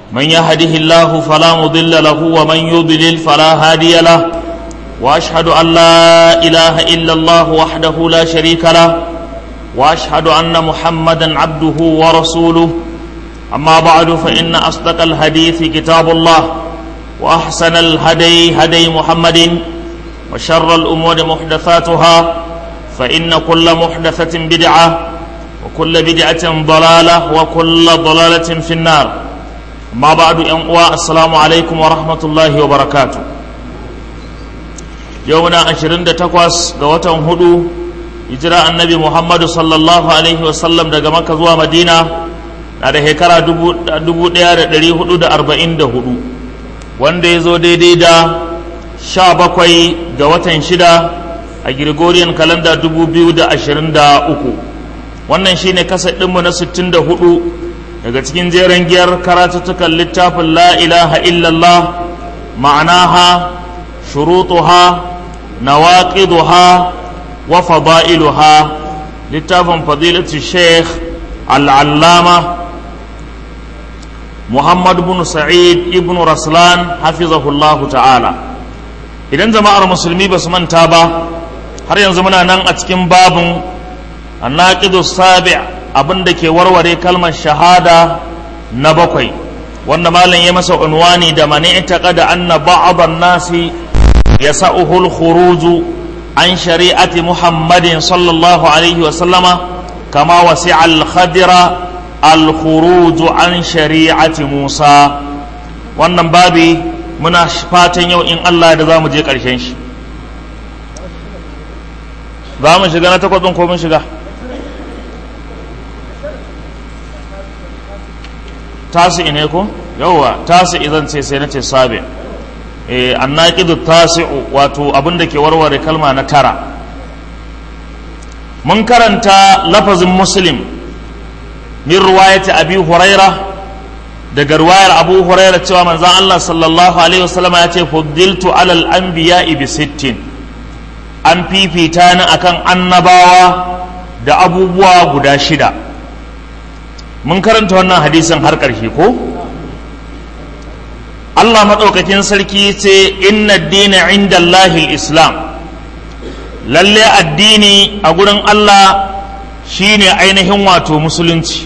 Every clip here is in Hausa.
من يهده الله فلا مضل له ومن يضلل فلا هادي له واشهد ان لا اله الا الله وحده لا شريك له واشهد ان محمدا عبده ورسوله اما بعد فان اصدق الحديث كتاب الله واحسن الهدي هدي محمد وشر الامور محدثاتها فان كل محدثه بدعه وكل بدعه ضلاله وكل ضلاله في النار ما بعد ان السلام عليكم ورحمه الله وبركاته يومنا 28 ga watan hudu hijira annabi muhammadu sallallahu alaihi wasallam daga makka zuwa madina na da shekara 1444 wanda ya zo daidai da 17 ga watan shida a gregorian calendar 2023 wannan shine kasa ɗinmu na 64 daga cikin jeren giyar karatuttukan littafin la ilaha illallah ma'anaha shurutuha nawaqiduha wa fada'iluha littafin fadilatu sheikh al'allama muhammad bin sa'id ibn raslan hafizahullahu ta'ala idan jama'ar musulmi ba su manta ba har yanzu muna nan a cikin babin annaqidu sabi abin da ke warware kalmar shahada na bakwai wanda malam ya masa unwani da mani da anna ba'd nasi yasa'uhu al-khuruju عن شريعة محمد صلى الله عليه وسلم كما وسع الخدر الخروج عن شريعة موسى wannan babi muna fatan yau in Allah da za mu je ƙarshen shi za mu shiga na takwas ko mun shiga tasi ne ko yauwa tasi idan ce sai na ce sabi annaqidu tasi'u wato abin da ke warware kalma na tara mun karanta lafazin muslim min ruwayati abi huraira daga ruwayar abu huraira cewa manzon Allah sallallahu alaihi wasallam ya ce fuddiltu alal anbiya'i bi sittin an fifita ni akan annabawa da abubuwa guda shida mun karanta wannan hadisin har ƙarshe ko Allah maɗaukakin sarki ce inna dina inda Allahil Islam lalle addini a gurin Allah shine ainihin wato musulunci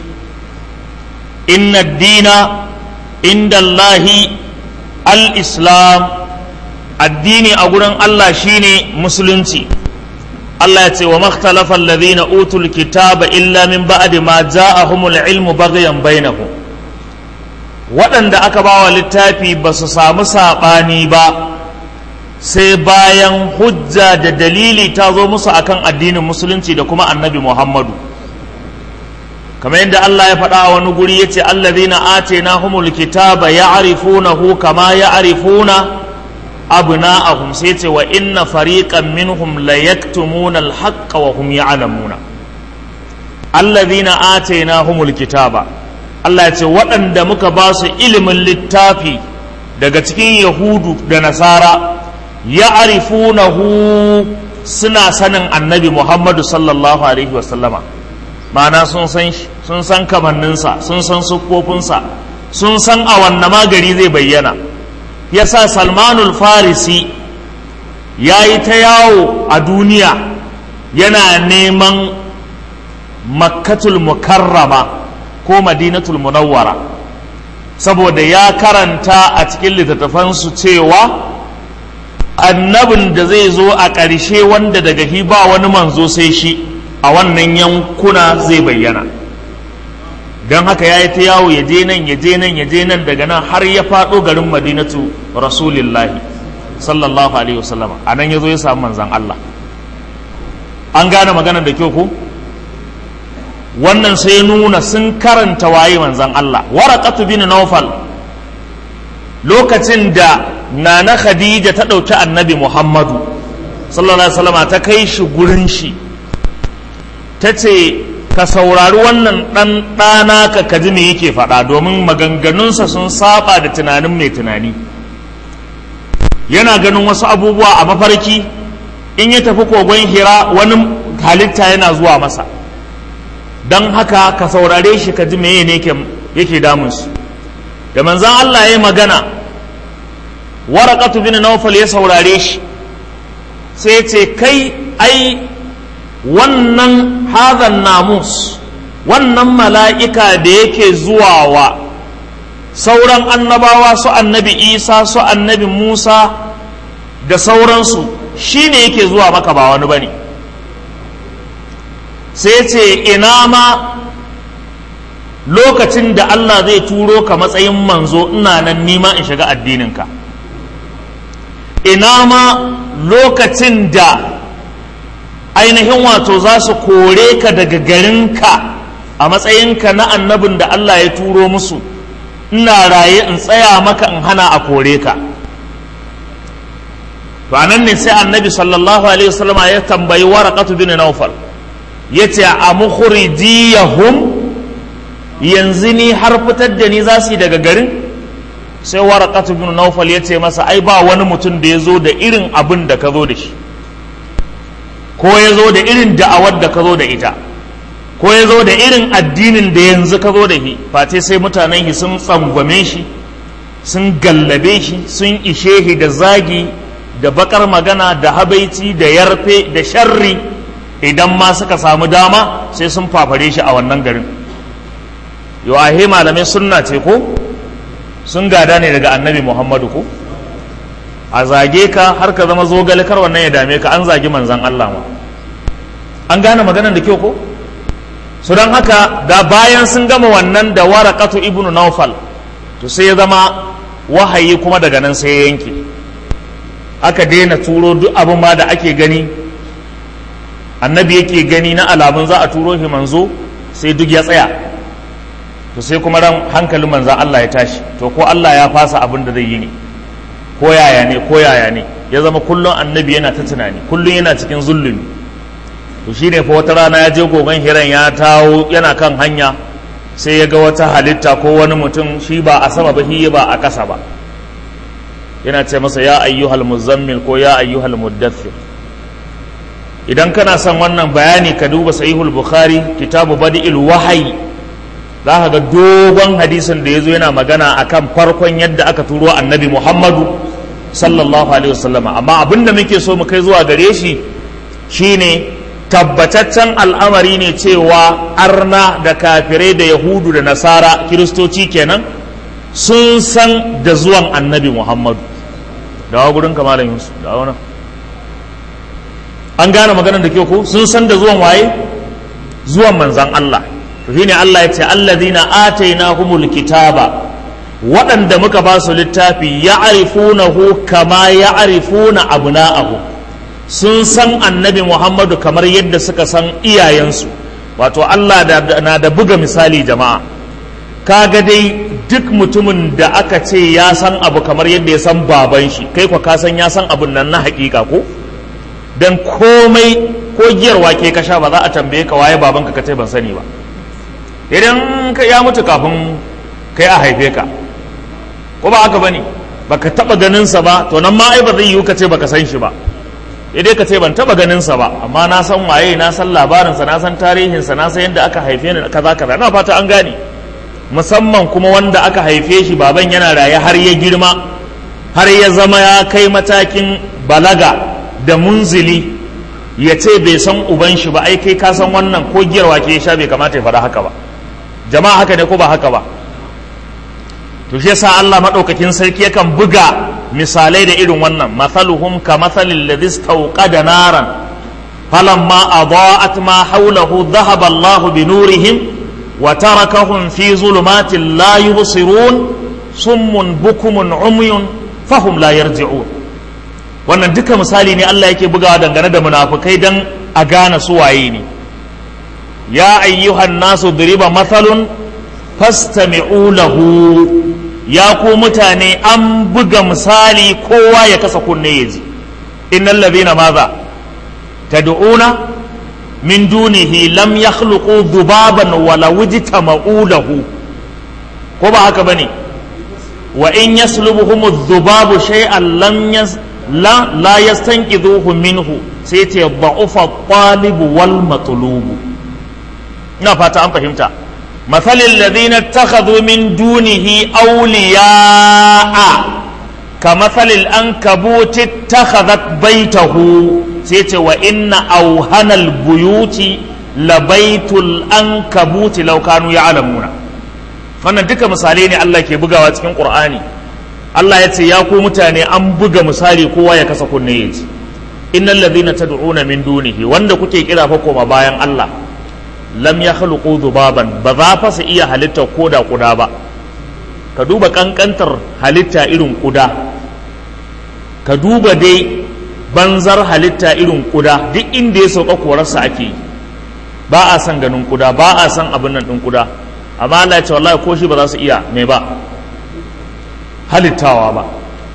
inna dina inda Allahi al-Islam addini a gurin Allah shine musulunci Allah ya ce wa makhtalafa alladhina utul kitaba illa min ba'di ma ja'ahumul ilmu baghyan bainahum waɗanda aka ba wa littafi ba su samu saɓani ba sai bayan hujja da dalili ta zo musu akan addinin musulunci da kuma annabi muhammadu kamar yadda Allah ya faɗa a wani guri ya ce allazina atena humul kitaba ya'rifunahu kama ya'rifuna abna'ahum sai ce wa inna fariqan minhum la yaktumuna al-haqqa wa hum ya'lamuna allazina atena humul kitaba Allah ya ce waɗanda muka ba su ilimin littafi daga cikin yahudu da nasara ya arifunahu suna sanin annabi muhammadu sallallahu alaihi wasallama ma'ana sun san sun san kamanninsa sun san siffofinsa sun san a wanne magari zai bayyana yasa salmanul farisi ya yi ta yawo a duniya yana neman makkatul mukarrama ko madinatul munawwara saboda ya karanta a cikin littattafansu cewa annabin da zai zo a ƙarshe wanda daga hi ba wani manzo sai shi a wannan yankuna zai bayyana don haka ya yi ta yawo ya je nan ya je nan ya je nan daga nan har ya faɗo garin madinatu rasulillahi sallallahu alaihi wasallam a nan ya zo ya samu manzan Allah an gane magana da kyau ko wannan sai nuna sun karanta waye manzan Allah waraqatu bin Nawfal lokacin da nana Khadija ta ɗauki annabi Muhammadu sallallahu alaihi wasallam ta kai shi gurin shi ta ce ka saurari wannan ɗan ɗana ka kaji me yake faɗa domin maganganunsa sun saba da tunanin mai tunani yana ganin wasu abubuwa a mafarki in ya tafi kogon hira wani halitta yana zuwa masa don haka ka saurare shi ka ji meye ne yake damun su da manzan Allah ya magana warakatu bin naufal ya saurare shi sai ce kai ai wannan hadhan namus wannan mala'ika da yake zuwa wa sauran annabawa su annabi isa su annabi musa da sauransu shi ne yake zuwa maka ba wani ba ne sai ce ina ma lokacin da Allah zai turo ka matsayin manzo ina nan nima in shiga addininka ina ma lokacin da ainihin wato za su kore ka daga garinka a matsayinka na annabin da Allah ya turo musu ina raye in tsaya maka in hana a kore ka to anan ne sai annabi sallallahu alaihi wasallam ya tambayi waraqatu bin nawfal yace a mukhrijiyahum yanzu ni har fitar da ni za su yi daga garin sai waraqatu bin nawfal yace masa ai ba wani mutum da ya zo da irin abin da ka zo da shi ko ya zo da irin da'awar da ka zo da ita ko ya zo da irin addinin da yanzu ka zo da shi face sai mutanen shi sun tsangwame shi sun gallabe shi sun ishe shi da zagi da bakar magana da habaici da yarfe da sharri idan ma suka samu dama sai sun fafare shi a wannan garin yau ahe malamai sunna ce ko sun gada ne daga annabi muhammadu ko a zage ka har ka zama zogale kar wannan ya dame ka an zagi manzan allah ma an gane maganar da kyau ko su don haka da bayan sun gama wannan da warakatu ibnu naufal to sai ya zama wahayi kuma daga nan sai ya yanke aka daina turo duk abin ma da ake gani annabi yake gani na alamun za a turo shi manzo sai duk ya tsaya to sai kuma ran hankalin manzan Allah ya tashi to ko Allah ya fasa abin da zai yi ne ko yaya ne ko yaya ne ya zama kullum annabi yana ta tunani kullum yana cikin zulumi to shine fa wata rana ya je gogon hiran ya tawo yana kan hanya sai ya ga wata halitta ko wani mutum shi ba a sama ba shi ba a ƙasa ba yana ce masa ya ayyuhal muzammil ko ya ayyuhal muddathir idan kana son wannan bayani ka duba sahihul bukhari kitabu badi'il wahayi za ka ga dogon hadisin da ya zo yana magana akan farkon yadda aka turo annabi muhammadu sallallahu alaihi wasallama amma abin da muke so mu kai zuwa gare shi shine tabbataccen al'amari ne cewa arna da kafirai da yahudu da nasara kiristoci kenan sun san da zuwan annabi muhammadu dawa gurin kamalan yusuf dawa nan an gane maganar da ke ko sun san da zuwan waye zuwan manzan Allah to shine Allah ya ce allazina atainahumul kitaba waɗanda muka ba su littafi ya'rifunahu kama ya'rifuna abna'ahu sun san annabi Muhammadu kamar yadda suka san iyayensu wato Allah na da buga misali jama'a kaga dai duk mutumin da aka ce ya san abu kamar yadda ya san baban shi kai kwa ka san ya san abun nan na hakika ko dan komai ko giyar wake ka sha ba za a tambaye ka waye babanka ka ce ban sani ba idan ka ya mutu kafin kai a haife ka ko ba haka bane baka taba ganin sa ba to nan ma ai ba zai yiwu ka ce baka san shi ba idai ka ce ban taba ganin sa ba amma na san waye na san labarin sa na san tarihin sa na san yadda aka haife ni kaza kaza na fata an gane musamman kuma wanda aka haife shi baban yana raye har ya girma har ya zama ya kai matakin balaga da munzili ya ce bai san uban shi ba ai kai ka san wannan ko giyar wake ya sha bai kamata ya faɗa haka ba jama'a haka ne ko ba haka ba to shi yasa Allah madaukakin sarki yakan buga misalai da irin wannan mathaluhum ka mathalil ladhi istawqada naran falamma adaa'at ma hawlahu dhahaba Allahu bi nurihim wa tarakahum fi zulumatin la yubsirun summun bukumun umyun fahum la yarji'un wannan duka misali ne Allah yake bugawa dangane da munafukai dan a gane su waye ne ya ayyuhan nasu diriba mathalun fastami'u lahu ya ku mutane an buga misali kowa ya kasa kunne ya ji innal ladhina madha tad'una min dunihi lam yakhluqu dhubaban wala wujtama'u lahu ko ba haka bane wa in yaslubuhum adh-dhubabu shay'an lam yas la la yastanqidhuhu minhu sai ce da'ufa at-talib wal matlub ina fata an fahimta mathalil ladina takhadhu min dunihi awliya'a kamathalil ankabuti takhadhat baitahu sai ce wa inna auhanal buyuti labaitul ankabuti law kanu ya'lamuna wannan duka misalai ne Allah ke bugawa cikin Qur'ani Allah ya ce ya ku mutane an buga misali kowa ya kasa kunne ya ji innal ladhina tad'una min dunihi wanda kuke kira fa koma bayan Allah lam yakhluqu dhubaban ba za fa su iya halitta koda kuda ba ka duba kankantar halitta irin kuda ka duba dai banzar halitta irin kuda duk inda ya sauka korarsa ake yi ba a san ganin kuda ba a san abin nan din kuda amma Allah ya ce wallahi ko shi ba za su iya me ba halittawa ba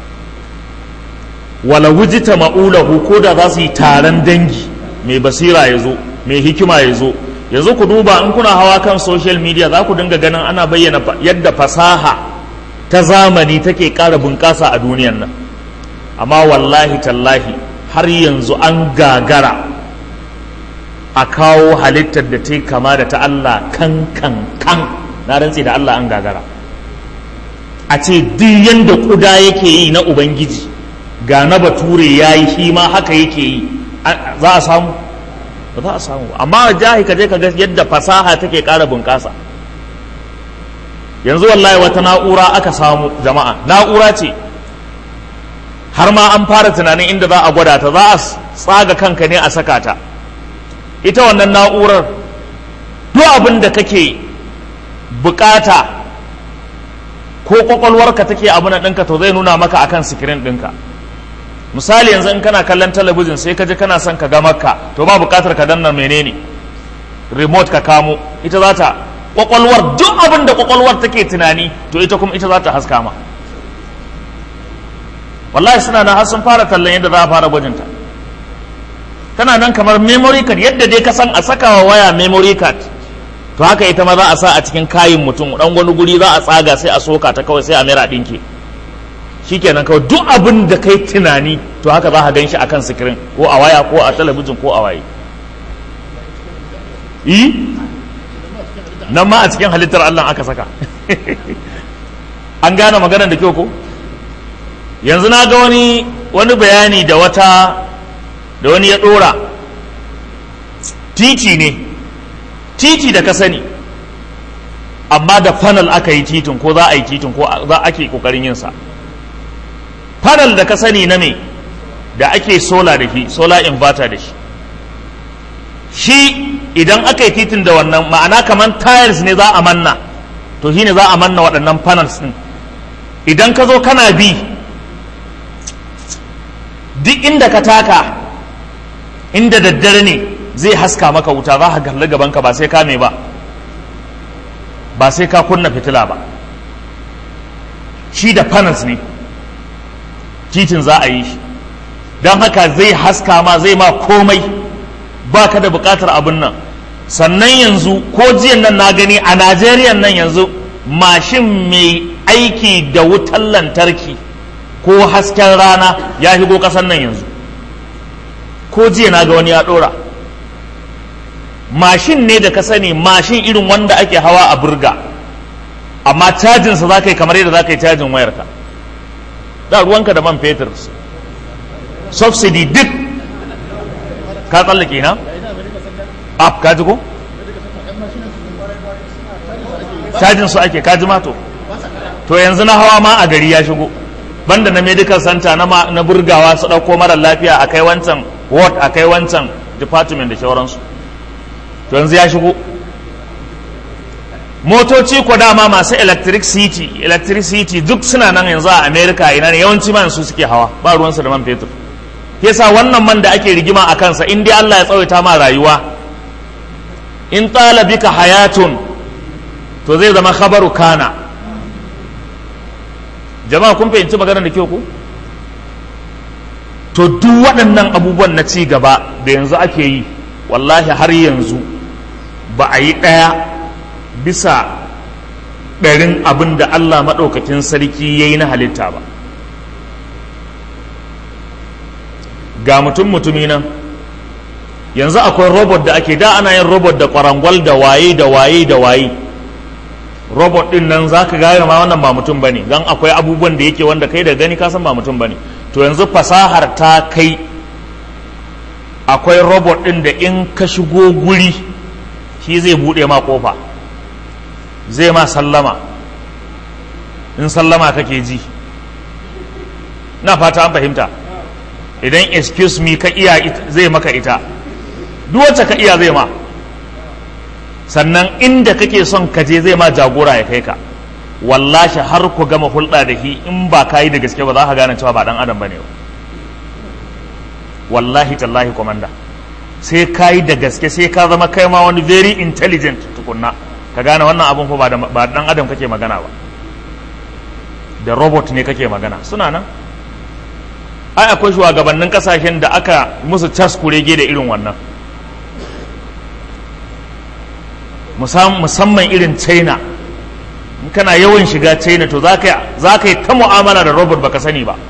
wala wujita ma'ulahu ko da za su yi taron dangi mai basira ya zo mai hikima ya zo yanzu ku duba in kuna hawa kan social media za ku dinga ganin ana bayyana yadda fasaha ta zamani take ƙara bunƙasa a duniyan nan amma wallahi tallahi har yanzu an gagara a kawo halittar da ta kama da ta Allah kan kan kan na rantse da Allah an gagara a ce duk yanda kuda yake yi na ubangiji ga na bature ya yi shi ma haka yake yi za a samu ba za a samu amma jahi ka je ka ga yadda fasaha take ƙara bunƙasa yanzu wallahi wata na'ura aka samu jama'a na'ura ce har ma an fara tunanin inda za a gwada ta za a tsaga kanka ne a saka ta ita wannan na'urar duk abin da kake bukata ko kwakwalwarka take abin ɗinka to zai nuna maka akan sikirin ɗinka misali yanzu in kana kallon talabijin sai ka je kana son ka ga makka to ba bukatar ka danna menene remote ka kamo ita za ta kwakwalwar duk abin da kwakwalwar take tunani to ita kuma ita za ta haska ma wallahi suna nan har sun fara tallan yadda za a fara gwajinta tana nan kamar memory card yadda dai ka san a saka wa waya memory card to haka ita ma za a sa a cikin kayin mutum dan wani guri za a tsaga sai a soka ta kawai sai a mera dinki shikenan kawai duk abin da kai tunani to haka za ka gan shi akan sikirin ko a waya ko a talabijin ko a waye yi nan ma a cikin halittar Allah aka saka an gane maganar da kyau ko yanzu na ga wani wani bayani da wata da wani ya dora titi ne titi da ka sani amma da fanal aka yi titin ko za a yi titin ko za ake kokarin yin sa fanal da ka sani na me da ake sola da shi sola inverter da shi shi idan aka yi titin da wannan ma'ana kamar tiles ne za a manna to shine za a manna waɗannan panels ɗin idan ka zo kana bi duk inda ka taka inda daddare ne zai haska maka wuta za ka galli gabanka ba sai ka me ba ba sai ka kunna fitila ba shi da panels ne titin za a yi shi don haka zai haska ma zai ma komai ba ka da bukatar abin nan sannan yanzu ko jiyan nan na gani a najeriya nan yanzu mashin mai aiki da wutar lantarki ko hasken rana ya shigo kasan nan yanzu ko jiya na ga wani ya dora mashin ne da ka sani mashin irin wanda ake hawa a burga amma cajinsa za ka yi kamar yadda za ka yi cajin wayarka da ruwanka da man fetur subsidy duk ka tsallake na? ap ka ji ko? cajin su ake kaji mato to yanzu na hawa ma a gari ya shigo banda na medical center na, na burgawa su ɗauko mara lafiya a kai wancan ward a kai wancan department da shauransu to yanzu ya shigo motoci ko dama masu electricity electricity duk suna nan yanzu a america ina ne yawanci man su suke hawa ba ruwansu da man fetur yasa wannan man da ake rigima a kansa in dai Allah ya tsawaita ma rayuwa in tsala bika hayatun to zai zama khabaru kana jama'a kun fahimci maganar da kyau ku to duk waɗannan abubuwan na ci gaba da yanzu ake yi wallahi har yanzu ba a yi ɗaya bisa ɗarin abin da Allah maɗaukakin sarki ya yi na halitta ba ga mutum mutumi nan yanzu akwai robot da ake da ana yin robot da kwarangwal da waye da waye da waye robot din nan za ka gane ma wannan ba mutum ba ne don akwai abubuwan da yake wanda kai da gani ka san ba mutum ba ne to yanzu fasahar ta kai akwai robot din da in ka shigo guri shi zai buɗe ma kofa zai ma sallama in sallama kake ji na fata an fahimta idan excuse me ka iya zai maka ita duk wacce ka iya zai ma sannan inda kake son ka je zai ma jagora ya kai ka wallashi har ku gama hulɗa da shi in ba ka yi da gaske ba za ka gane cewa ba dan adam bane ba wallahi tallahi komanda sai ka yi da gaske sai ka zama kai ma wani very intelligent tukunna ka gane wannan abun fa ba dan adam kake magana ba da robot ne kake magana suna nan ai akwai shugabannin kasashen da aka musu cas kurege da irin wannan musamman irin china in kana yawan shiga china to za ka yi ta mu'amala da robot baka sani ba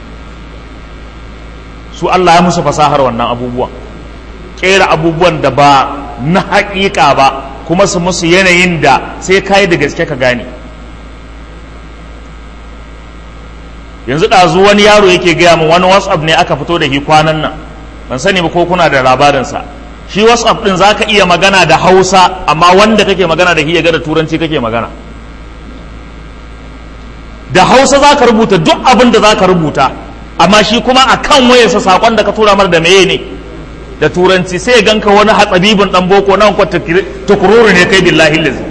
su allah ya musu fasahar wannan abubuwan kera abubuwan da ba na haƙiƙa ba kuma su musu yanayin da sai kayi da gaske ka gane yanzu ɗazu wani yaro yake gaya min wani whatsapp ne aka fito da shi kwanan nan ban sani ba ko kuna da labarinsa shi whatsapp ɗin za ka iya magana da hausa amma wanda kake magana da shi ya ga da turanci kake magana da hausa za ka rubuta duk abin da za ka rubuta amma shi kuma a kan wayarsa saƙon da ka tura mar da meye ne da turanci sai ya ganka wani hatsabibin ɗan boko nan kwa tukururu ne kai billahi lizi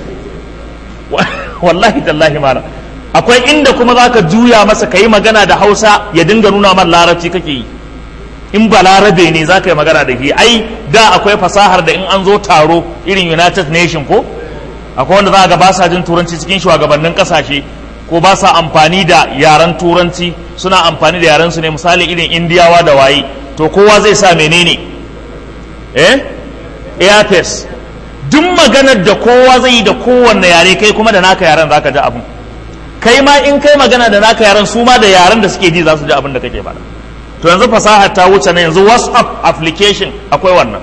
wallahi tallahi malam akwai inda kuma za ka juya masa ka yi magana da hausa ya dinga nuna man larabci kake yi in ba larabe ne za ka yi magana da shi ai da akwai fasahar da in an zo taro irin united nation ko akwai wanda za ga ba sa jin turanci cikin shugabannin kasashe ko ba sa amfani da yaren turanci suna amfani da yaren su ne misali irin indiyawa da waye to kowa zai sa menene eh airface duk maganar da kowa zai yi da kowanne yare kai kuma da naka yaren za ka ji abin kai ma in kai magana da naka yaran su ma da yaran da suke ji za su ji abin da kake faɗa to yanzu fasaha ta wuce na yanzu whatsapp application akwai wannan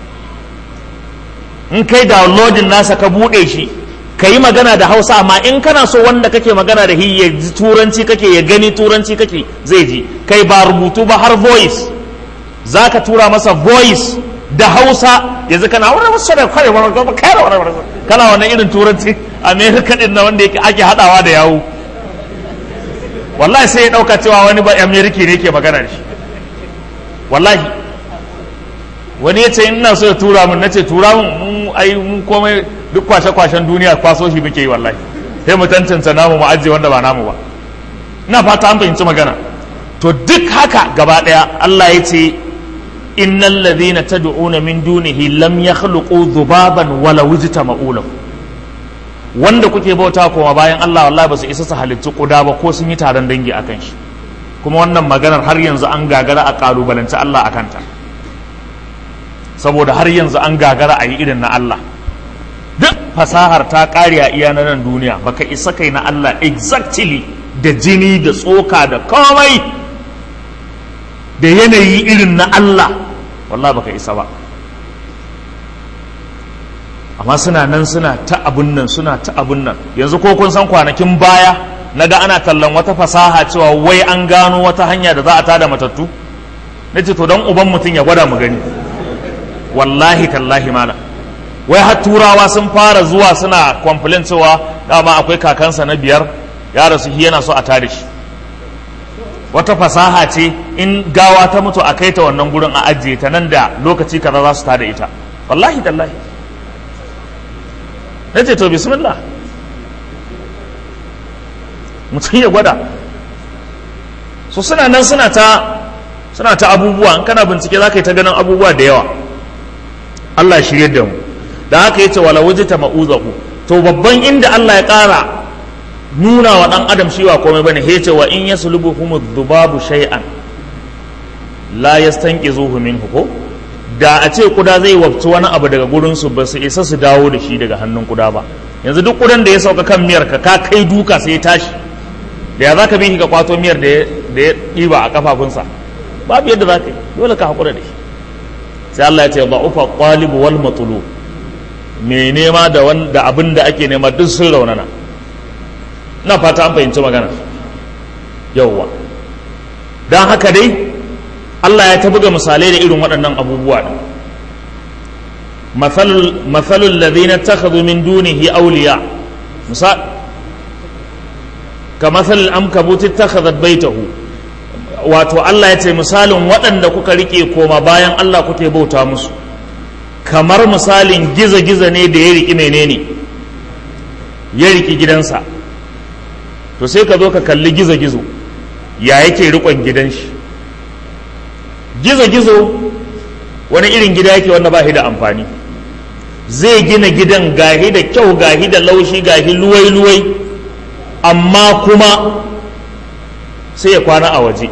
in kai downloading nasa ka buɗe shi ka yi magana da hausa amma in kana so wanda kake magana da shi ya ji turanci kake ya gani turanci kake zai ji kai ba rubutu ba har voice za ka tura masa voice da hausa yanzu kana wani wasu da kware kana wannan irin turanci amerika din na wanda yake ake hadawa da yawo wallahi sai ya dauka cewa wani ba amerika ne ke magana da shi wallahi wani ya ce ina so ya tura mun nace tura mun mun ai mun komai duk kwashe kwashen duniya kwaso shi muke yi wallahi sai mu tantance namu mu ajiye wanda ba namu ba ina fata an fahimci magana to duk haka gaba daya Allah ya ce innal ladhina tad'una min dunihi lam yakhluqu dhubaban wala wujtama'u lahu wanda kuke bauta kuma bayan Allah wallahi ba su isa su halittu kuda ba ko sun yi taron dangi akan shi kuma wannan maganar har yanzu an gagara a kalubalanci Allah akan ta saboda har yanzu an gagara a yi irin na Allah duk fasahar ta kare a iya na nan duniya baka isa kai na Allah exactly da jini da tsoka da komai da yanayi irin na Allah wallahi baka isa ba amma suna nan suna ta abun nan suna ta abun nan yanzu ko kun san kwanakin baya na ga ana tallan wata fasaha cewa wai an gano wata hanya da za a tada matattu na ce to don uban mutum ya gwada mu gani wallahi tallahi mala wai har turawa sun fara zuwa suna complain cewa dama akwai kakansa na biyar ya rasu shi yana so a tada shi wata fasaha ce in gawa ta mutu a kai ta wannan gurin a ajiye ta nan da lokaci kaza za su tada ita wallahi tallahi na ce to bismillah mutum ya gwada so suna nan suna ta suna ta abubuwa in kana bincike za ka yi ta ganin abubuwa da yawa Allah ya shirye da mu da haka yace wala wujita ma'uzahu to babban inda Allah ya ƙara nuna wa ɗan adam shi wa komai bane yace wa in yaslubuhum dhubabu shay'an la yastanqizuhu minhu ko da a ce kuda zai wabci wani abu daga gurinsu ba su isa su dawo da shi daga hannun kuda ba yanzu duk kudan da ya sauka kan miyar ka ka kai duka sai ya tashi da ya za ka bi ka kwato miyar da ya ɗiba a kafafunsa babu yadda za ka yi dole ka haƙura da shi sai Allah ya ce ba ufa ƙwalibu wal matulu mai nema da wanda abin da ake nema duk sun raunana na fata an fahimci magana yauwa don haka dai Allah ya ta buga misalai da irin waɗannan abubuwa ɗin mathalul ladhina takhadhu min dunihi awliya misal ka mathalul amkabuti takhadhat baitahu wato Allah ya ce misalin waɗanda kuka rike koma bayan Allah kuke bauta musu kamar misalin giza-giza ne da ya riki menene ya riki gidansa to sai ka zo ka kalli gizo-gizo ya yake rikon gidan shi gizo-gizo wani irin gida yake wanda ba shi da amfani zai gina gidan gahi da kyau gahi da laushi gahi luwai-luwai amma kuma sai ya kwana a waje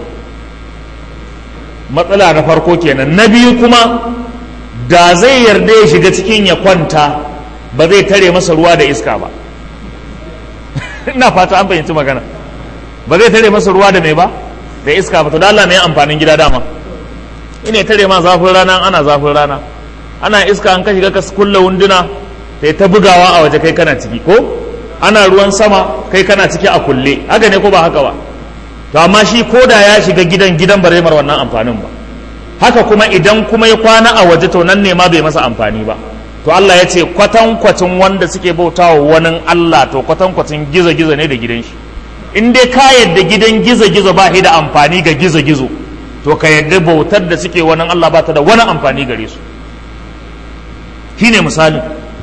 matsala na farko kenan na biyu kuma da zai yarda ya shiga cikin ya kwanta ba zai tare masa ruwa da iska ba ina fata an fahimci magana ba zai tare masa ruwa da mai ba da iska ba to da Allah mai amfanin gida dama ina tare ma zafin rana ana zafin rana ana iska an ka shiga ka kulla wunduna sai ta bugawa a waje kai kana ciki ko ana ruwan sama kai kana ciki a kulle haka ne ko ba haka ba to amma shi ko da ya shiga gidan gidan ba zai mar wannan amfanin ba haka kuma idan kuma ya kwana a waje to nan ne ma bai masa amfani ba to Allah ya ce kwatankwacin wanda suke bautawa wani Allah to kwatankwacin gizo-gizo ne da gidan shi in dai ka yadda gidan gizo-gizo ba shi da amfani ga gizo-gizo to ka yadda bautar da suke wani Allah ba ta da wani amfani gare su shi ne misali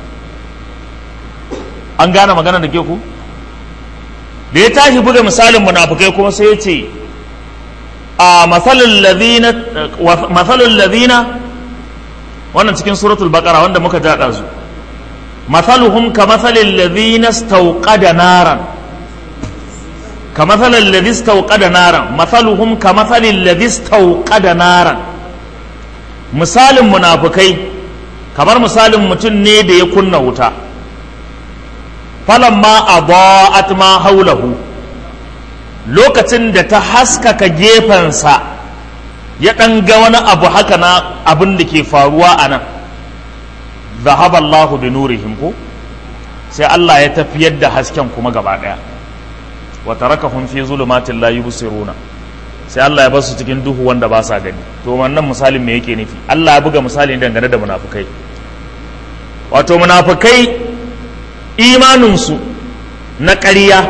an gane magana da ke ku da ya tashi buga misalin munafukai kuma sai ya ce a matsalin ladina wannan cikin suratul baqara wanda muka jaɗa su mathaluhum ka mathalin ladina stauqada naran ka mathalin ladhi stauqada naran mathaluhum ka mathalin ladhi stauqada naran misalin munafukai kamar misalin mutum ne da ya kunna wuta falamma adaat ma haulahu lokacin da ta haskaka gefensa ya ɗan ga wani abu haka na abin da ke faruwa a nan zahaba Allahu bi nurihim ko sai Allah ya tafiyar da hasken kuma gaba ɗaya wa tarakahum fi zulumatin la yubsiruna sai Allah ya basu cikin duhu wanda ba sa gani to wannan misalin me yake nufi Allah ya buga misali dangane da munafukai wato munafukai imaninsu na ƙarya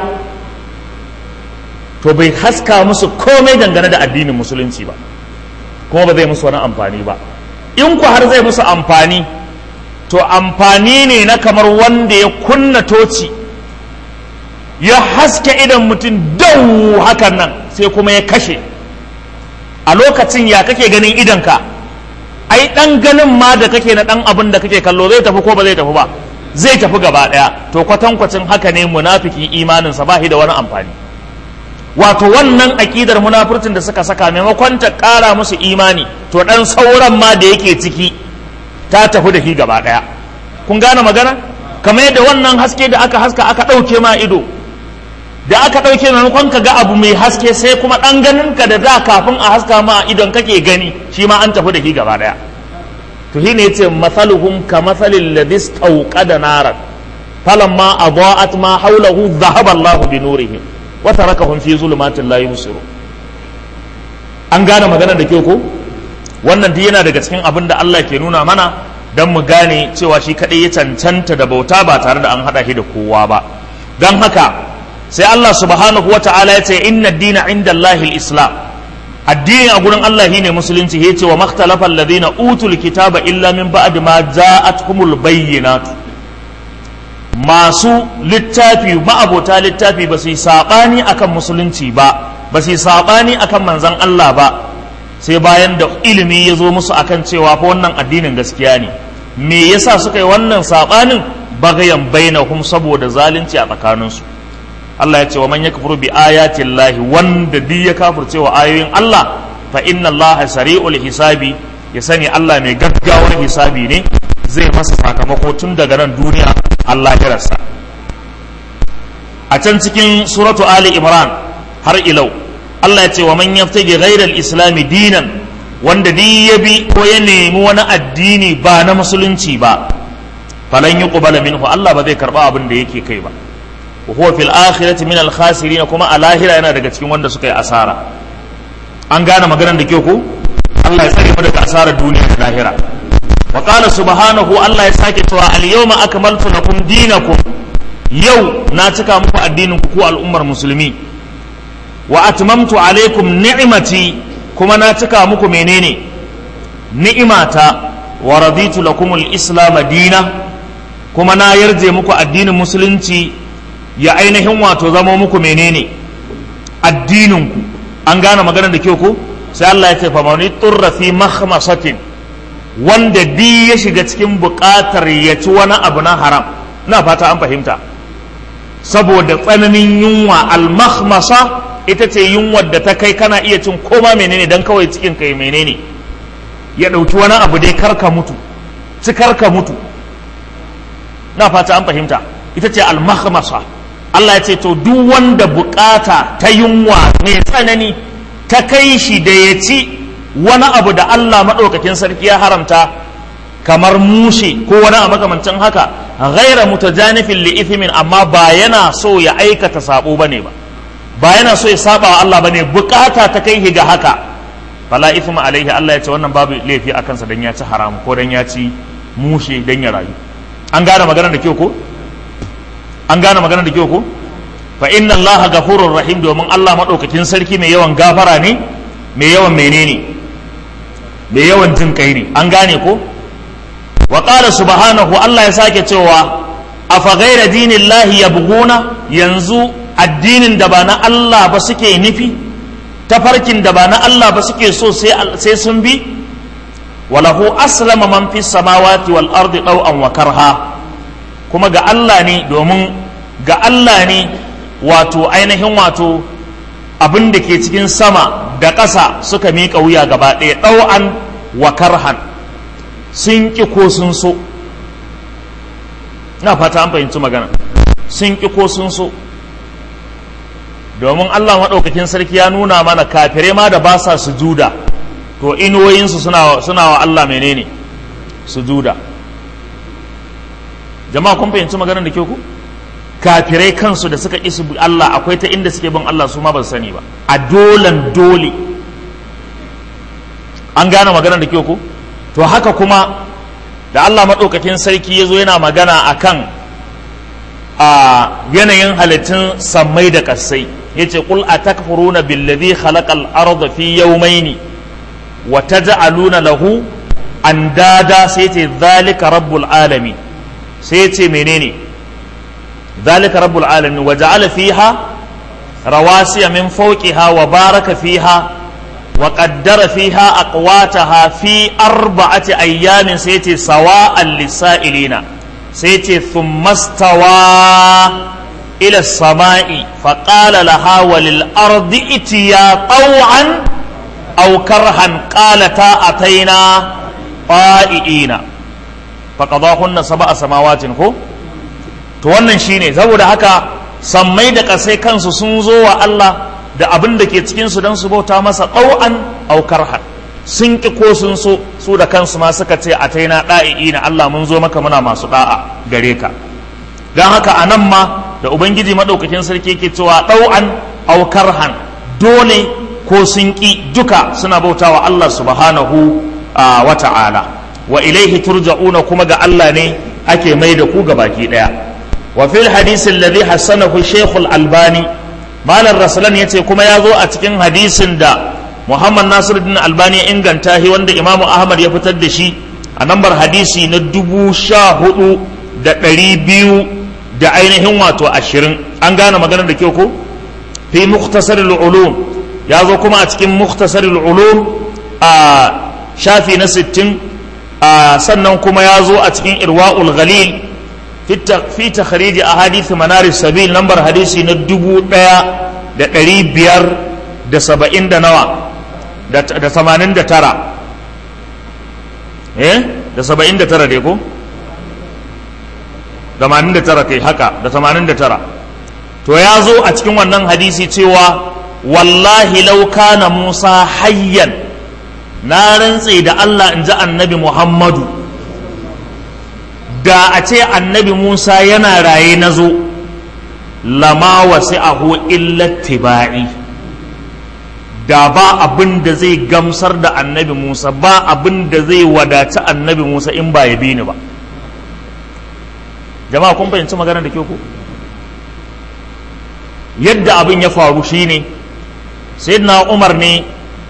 to bai haska musu komai dangane da addinin musulunci ba kuma ba zai musu wani amfani ba in ku har zai musu amfani to amfani ne na kamar wanda ya kunna toci ya haske idan mutum dau hakan nan sai kuma ya kashe a lokacin ya kake ganin idanka ai dan ganin ma da kake na dan abin da kake kallo zai tafi ko ba zai tafi ba zai tafi gaba daya to kwatankwacin haka ne munafiki imaninsa ba shi da wani amfani wato wannan aƙidar munafurcin da suka saka maimakon ta ƙara musu imani to ɗan sauran ma da yake ciki ta tafi da shi gaba ɗaya kun gane magana kamar yadda wannan haske da aka haska aka ɗauke ma ido da aka ɗauke maimakon ka ga abu mai haske sai kuma ɗan ganin ka da da kafin a haska ma idon kake gani shi ma an tafi da shi gaba ɗaya to shi ne ya ce masaluhum ka masalin ladis da naran falamma adaat ma haulahu dhahaba Allahu bi nurihim wa tarakahum fi zulumatin la yubsiru an gane magana da kyau ko wannan duk yana daga cikin abin da Allah ke nuna mana dan mu gane cewa shi kadai ya cancanta da bauta ba tare da an hada shi da kowa ba dan haka sai Allah subhanahu wata'ala ya ce inna dina inda Allah islam addini a gurin Allah shine musulunci ya ce wa makhtalafa alladhina utul kitaba illa min ba'd ma ja'atuhumul bayyinatu masu littafi ma'abota littafi ba su yi saɓani akan musulunci ba ba su yi saɓani akan manzan Allah ba sai bayan da ilimi ya zo musu akan cewa fa wannan addinin gaskiya ne me yasa suka yi wannan saɓanin bagayan bainahum saboda zalunci a tsakaninsu Allah ya ce wa man yakfuru bi ayati llahi wanda duk ya kafirce wa ayoyin Allah fa inna Allah sari'ul hisabi ya sani Allah mai gaggawar hisabi ne zai masa sakamako tun daga nan duniya Allah ya rasa a can cikin suratu Ali Imran har ilau Allah ya ce wa man yaftagi ghairal islami dinan wanda duk ya bi ko ya nemi wani addini ba na musulunci ba falan yuqbala minhu Allah ba zai karba abin da yake kai ba wa huwa fil akhirati min al khasirin kuma a lahira yana daga cikin wanda suka yi asara an gane maganar da kyau ko Allah ya tsare mu daga asarar duniya da lahira wa qala subhanahu Allah ya sake cewa al yawma akmaltu lakum dinakum yau na cika muku addinin ku ku al'ummar musulmi wa atmamtu alaikum ni'mati kuma na cika muku menene ni'imata wa raditu lakum al-islam dina kuma na yarje muku addinin musulunci ya ainihin wato zama muku menene addinin ku an gane maganar da kyau ko sai Allah ya ce fa man turra fi makhmasatin wanda bi ya shiga cikin buƙatar ya ci wani abu na haram na fata an fahimta saboda tsananin yunwa al-makhmasa ita ce yunwar da ta kai kana iya cin koma menene dan kawai cikin kai menene ya ɗauki wani abu dai karka mutu ci karka mutu na fata an fahimta ita ce almahmasa Allah ya ce to duk wanda bukata ta yunwa mai tsanani ta kai shi da ya ci wani abu da Allah maɗaukakin sarki ya haramta kamar mushe ko wani abu makamancin haka ghaira mutajanifin li ithmin amma ba yana so ya aikata sabo bane ba ba yana so ya saba wa Allah bane bukata ta kai ga haka fala ithma alaihi Allah ya ce wannan babu laifi a kansa dan ya ci haram ko dan ya ci mushe dan ya rayu an gane maganar da kyau ko an gane maganar da kyau ko fa inna Allah ghafurur rahim domin Allah madaukakin sarki mai yawan gafara ne mai yawan menene mai yawan jin kai ne an gane ko wa qala subhanahu Allah ya sake cewa afa ghayra dinillahi yabghuna yanzu addinin da ba na Allah ba suke nufi tafarkin da ba na Allah ba suke so sai sun bi walahu aslama man fi samawati wal ardi ɗau'an wa karha kuma ga Allah ne domin ga Allah ne wato ainihin wato abin da ke cikin sama da ƙasa suka miƙa wuya gaba ɗaya ɗau'an wa karhan sun ƙi ko sun so na fata an fahimci magana sun ƙi ko sun so domin Allah maɗaukakin sarki ya nuna mana kafirai ma da ba sa sujuda to inuwoyinsu suna, suna wa Allah menene sujuda jama'a kun fahimci maganar da ke ku kafirai kansu da suka isu Allah akwai ta inda suke bin Allah su ma ba sani ba a dolan dole an gane maganar da ke ku to haka kuma da Allah maɗaukakin sarki ya zo yana magana akan a yanayin halittun sammai da ƙasai yace qul atakfuruna billadhi khalaqal arda fi yawmayn wa taj'aluna lahu andada sai yace zalika rabbul alamin sai yace menene zalika rabbul alamin wa ja'ala fiha rawasiya min fawqiha wa baraka fiha wa qaddara fiha aqwataha fi arba'ati ayyamin sai yace sawa'an lisailina sai yace thumma stawa إلى السماء فقال لها وللأرض ائتيا طوعا أو كرها قالتا أتينا طائعين فقضاهن سبع سماوات هو to wannan shine saboda haka sammai da kasai kansu sun zo wa Allah da abin da ke cikin su don su bauta masa ɗau'an au karhan sun ki ko sun so su da kansu ma suka ce a taina ɗa'i'ina Allah mun zo maka muna masu ɗa'a gare ka don haka a nan ma da ubangiji maɗaukakin sarki yake cewa ɗau'an aukar han dole ko sun ƙi duka suna bautawa Allah subhanahu wa ta'ala wa ilaihi turja'una kuma ga Allah ne ake mai da ku baki ɗaya wa fil hadisin ladhi hassanahu shaykhul albani malam rasulan yace kuma ya zo a cikin hadisin da muhammad nasiruddin albani ya inganta shi wanda imamu ahmad ya fitar da shi a nambar hadisi na dubu sha hudu da ɗari biyu da ainihin wato ashirin an gane maganar da kyau ko fi muktasar ulum ya zo kuma a cikin muktasar ulum a shafi na sittin sannan kuma ya zo a cikin irwa'ul ghalil fi takhriji a hadisi manaris sabil lambar hadisi na dubu ɗaya da ɗari biyar da saba'in da nawa da tamanin da tara eh da saba'in da tara dai ko 89 kai haka da 89 to ya zo a cikin wannan hadisi cewa wallahi law kana Musa hayyan na rantse da Allah in ji annabi Muhammadu da a ce annabi musa yana raye na zo lama wasi'ahu illa tiba'i da ba abin da zai gamsar da annabi musa ba abin da zai wadaci annabi musa in ba ya bi ni ba jama'a kun fahimci magana da ke ku yadda abin ya faru shine sayyidina umar ne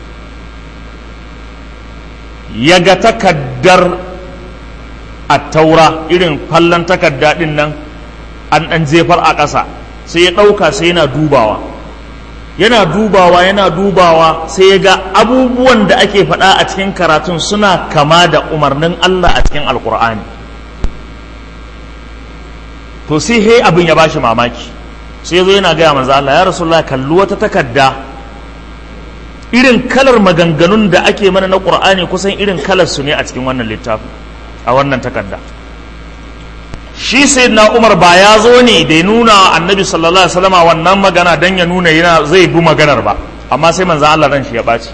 ya ga takaddar a taura irin fallon takadda din nan an ɗan jefar a ƙasa sai ya ɗauka sai yana dubawa yana dubawa yana dubawa sai ya ga abubuwan da ake faɗa a cikin karatun suna kama da umarnin Allah a cikin alkur'ani to sai he abin ya bashi mamaki sai ya zo yana gaya manzo Allah ya rasulullah kalli wata takarda irin kalar maganganun da ake mana na qur'ani kusan irin kalar su ne a cikin wannan littafin a wannan takarda shi sayyidina Umar ba ya zo ne da ya nuna annabi sallallahu alaihi wasallam wannan magana dan ya nuna yana zai bi maganar ba amma sai manzo Allah ran shi ya baci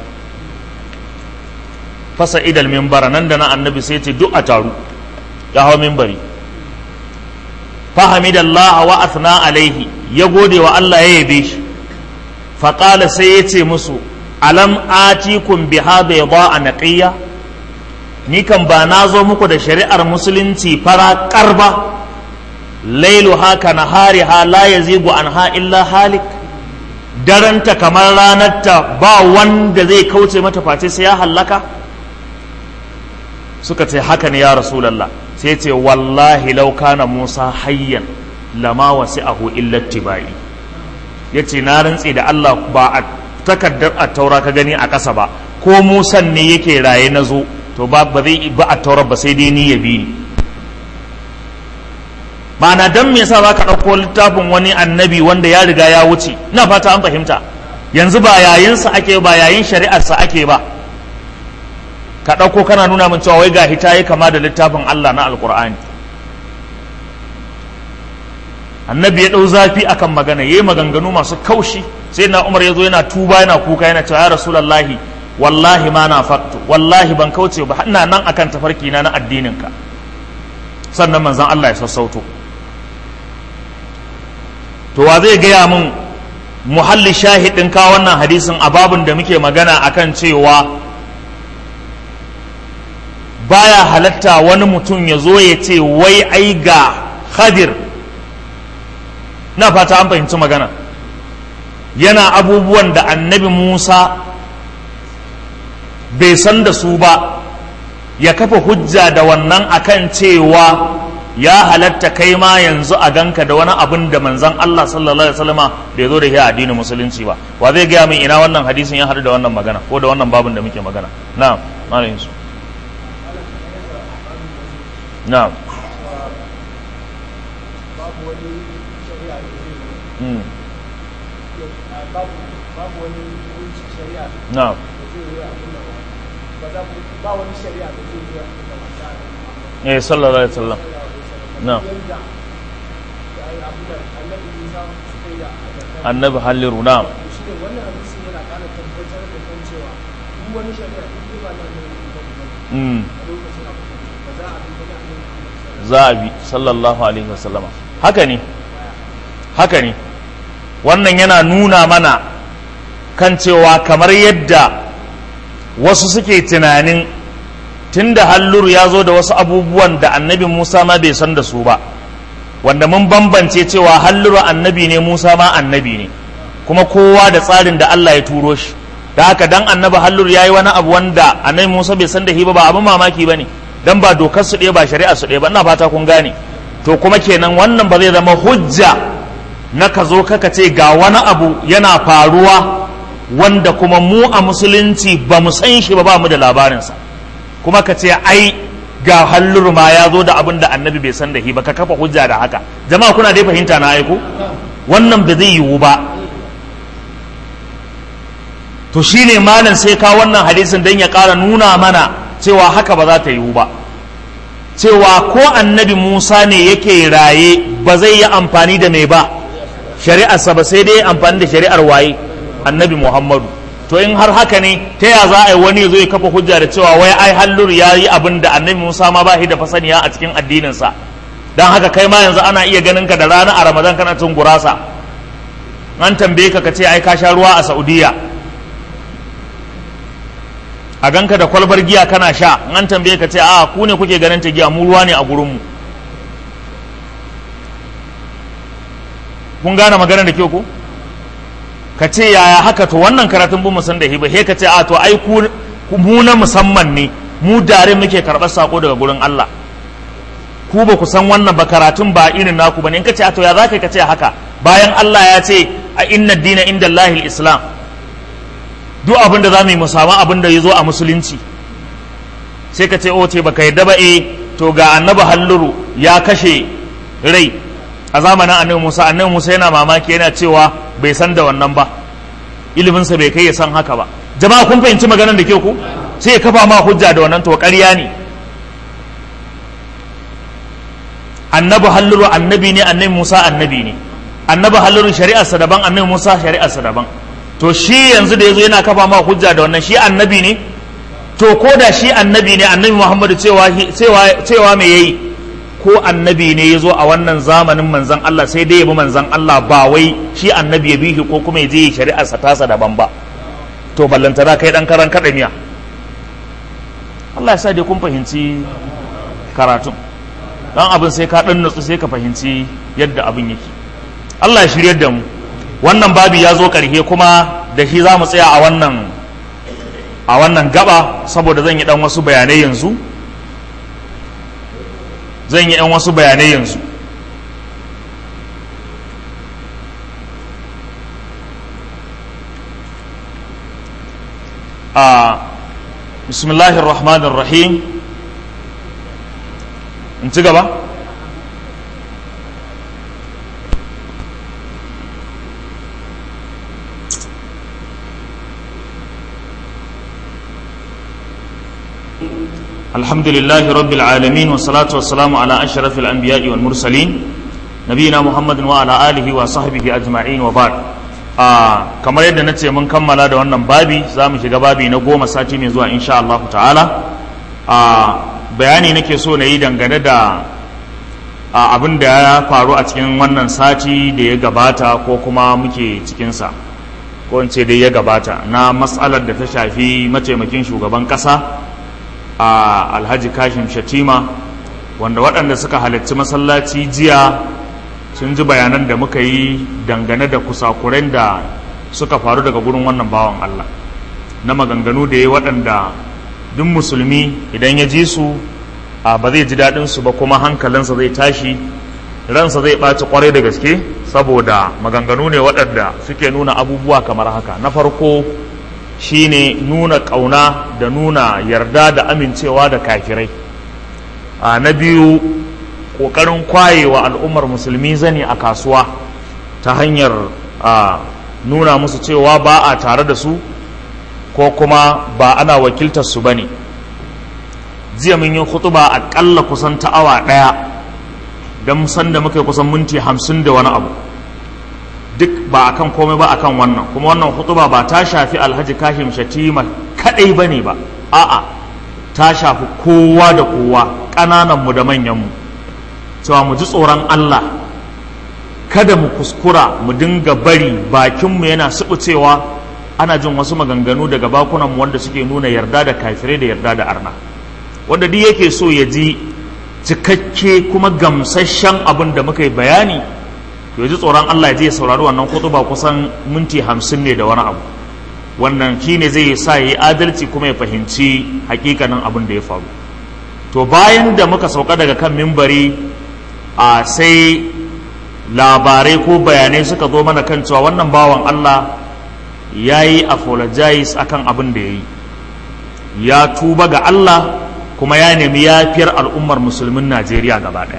fasa idal minbara nan da na annabi sai ce duk a taru ya hawo minbari fahamidallaha wa athna alaihi ya gode wa Allah ya yabe shi faƙala sai ya ce musu alam atikum biha bayda naqiya ni kan ba na zo muku da shari'ar musulunci fara karba lailu haka nahariha la yazigu anha illa halik daranta kamar ranarta ba wanda zai kauce mata face sai ya hallaka suka ce haka ne ya rasulallah sai ce wallahi law kana musa hayyan lama wasi'ahu illa tibai yace na rantse da Allah ba a takaddar a taura ka gani a ƙasa ba ko musan ne yake raye na zo to ba ba zai ba a taura ba sai dai ni ya bi ni ma'ana dan me yasa zaka ɗauko littafin wani annabi wanda ya riga ya wuce ina fata an fahimta yanzu ba yayinsa ake ba yayin shari'arsa ake ba ka ɗauko kana nuna min cewa wai ga hita ya kama da littafin Allah na alkur'ani annabi ya ɗau zafi akan magana ya yi maganganu masu kaushi sai na umar ya zo yana tuba yana kuka yana cewa ya rasulallahi wallahi ma na faktu wallahi ban kauce ba ina nan akan tafarki na na addininka sannan manzon Allah ya sassauto to wa zai gaya min muhalli shahidin ka wannan hadisin a babin da muke magana akan cewa baya halatta wani mutum ya zo ya ce wai ai ga khadir na fata an fahimci magana yana abubuwan da annabi musa bai san da su ba ya kafa hujja da wannan akan cewa ya halatta kai ma yanzu a ganka da wani abin da manzan Allah sallallahu alaihi wasallama bai zo da shi a addinin musulunci ba wa zai gaya min ina wannan hadisin ya haɗu da wannan magana ko da wannan babin da muke magana na'am malam yusuf na'am Mm. na'am eh sallallahu alaihi wasallam na'am annabi halliru na'am mm. za a bi sallallahu alaihi wasallama haka ne haka ne wannan yana nuna mana kan cewa kamar yadda wasu suke tunanin tunda halluru ya zo da wasu abubuwan da annabi musa ma bai san da su ba wanda mun bambance cewa halluru annabi ne musa ma annabi ne kuma kowa da tsarin da allah ya turo shi da haka dan annabi halluru ya yi wani abu wanda annabi musa bai san da shi ba ba abin mamaki ba ne dan ba dokar su ɗaya ba shari'a su ɗaya ba ina fata kun gane to kuma kenan wannan ba zai zama hujja na ka zo kaka ce ga wani abu yana faruwa wanda kuma mu a musulunci ba mu san shi ba ba mu da labarinsa kuma ka ce ai ga hallur ma ya zo da abin da annabi bai san da shi ba ka kafa hujja da haka jama'a kuna dai fahimta na aiko wannan ba zai yiwu ba to shine malam sai ka wannan hadisin dan ya ƙara nuna mana cewa haka ba za ta yiwu ba cewa ko annabi musa ne yake raye ba zai yi amfani da mai ba shari'arsa ba sai dai amfani da shari'ar waye annabi muhammadu to in har haka ne ta ya za a yi wani zo ya kafa hujja da cewa wai ai hallur ya yi abin da annabi musa ma ba shi da fasaniya a cikin addininsa don haka kai ma yanzu ana iya ganin ka da rana a ramadan kana cin gurasa an tambaye ka ka ce ai ka sha ruwa a saudiya a ganka da kwalbar giya kana sha an tambaye ka ce a ku ne kuke ganin ta giya mu ruwa ne a gurinmu kun gane magana da kyau ko ka ce yaya haka to wannan karatun bu san da hiba he ka ce a to ai ku mu na musamman ne mu dare muke karɓar sako daga gurin Allah ku ba ku san wannan ba karatun ba irin naku bane in ka ce a to ya zaka ka ce haka bayan Allah ya ce a inna dina inda Allahil islam duk abin da za mu yi mu samu abin da ya zo a musulunci sai ka ce o ce baka yadda ba e to ga annabi halluru ya kashe rai a zamanin annabi Musa annabi Musa yana mamaki yana cewa bai san da wannan ba iliminsa bai kai ya san haka ba jama'a kun fahimci maganar da ke ku sai ya kafa ma hujja da wannan to ƙarya ne annabi halluru annabi ne annabi Musa annabi ne annabi halluru shari'arsa daban annabi Musa shari'arsa daban to shi yanzu da yazo yana kafa ma hujja da wannan shi annabi ne to ko da shi annabi ne annabi Muhammadu cewa cewa cewa me yayi ko annabi ne yazo a wannan zamanin manzon Allah sai dai ya bi manzon Allah ba wai shi annabi ya bihi ko kuma ya je shari'arsa tasa daban ba to ballantana kai dan karan kadamiya Allah ya sa dai kun fahimci karatun dan abin sai ka dan nutsu sai ka fahimci yadda abin yake Allah ya shiryar da mu wannan babi ya zo karhe kuma da shi za mu tsaya a wannan a wannan gaba saboda zan yi dan wasu bayanai yanzu zan yi dan wasu bayanai yanzu a bismillahir rahmanir rahim in ci gaba الحمد لله رب العالمين والصلاة والسلام على أشرف الأنبياء والمرسلين نبينا محمد وعلى آله وصحبه أجمعين وبعد آه كما يدنا نتي من كمل هذا wannan babi zamu shiga babi na goma sati mai zuwa insha Allah ta'ala ah bayani nake so na yi dangane da abin da ya faru a cikin wannan sati da ya gabata ko kuma muke cikinsa ko in ce dai ya gabata na matsalar da ta shafi mataimakin shugaban ƙasa a alhaji kashim shatima wanda waɗanda suka halarci masallaci jiya sun ji bayanan da muka yi dangane da kusakuren da suka faru daga gurin wannan bawan Allah na maganganu da ya waɗanda duk musulmi idan ya ji su a ba zai ji daɗin su ba kuma hankalinsa zai tashi ransa zai ɓaci ƙwarai da gaske saboda maganganu ne waɗanda suke nuna abubuwa kamar haka na farko shine nuna ƙauna da nuna yarda da amincewa da kafirai a na biyu ƙoƙarin kwayewa al'ummar musulmi zane a kasuwa ta hanyar a nuna musu cewa ba a tare da su ko kuma ba ana wakiltar su ba ne jiya mun yi hutuba aƙalla kusan ta awa ɗaya don san da muka yi kusan minti hamsin da wani abu duk ba akan komai ba akan wannan kuma wannan hutuba ba ta shafi alhaji kashim shatima kadai ba ne ba a'a ta shafi kowa da kowa ƙanananmu da manyanmu cewa mu ji tsoron allah kada mu kuskura mu dinga bari bakinmu yana cewa ana jin wasu maganganu daga bakunanmu wanda suke nuna yarda da kafirai da yarda da arna wanda duk yake so ya ji cikakke kuma gamsasshen abin da muka yi bayani to ji tsoron Allah ya je ya saurari wannan ba kusan minti hamsin ne da wani abu wannan shi ne zai sa ya yi adalci kuma ya fahimci hakikanin abin da ya faru to bayan da muka sauka daga kan mimbari a sai labarai ko bayanai suka zo mana kan cewa wannan bawan Allah ya yi apologize akan abin da ya yi ya tuba ga Allah kuma ya nemi yafiyar al'ummar musulmin Najeriya gaba ɗaya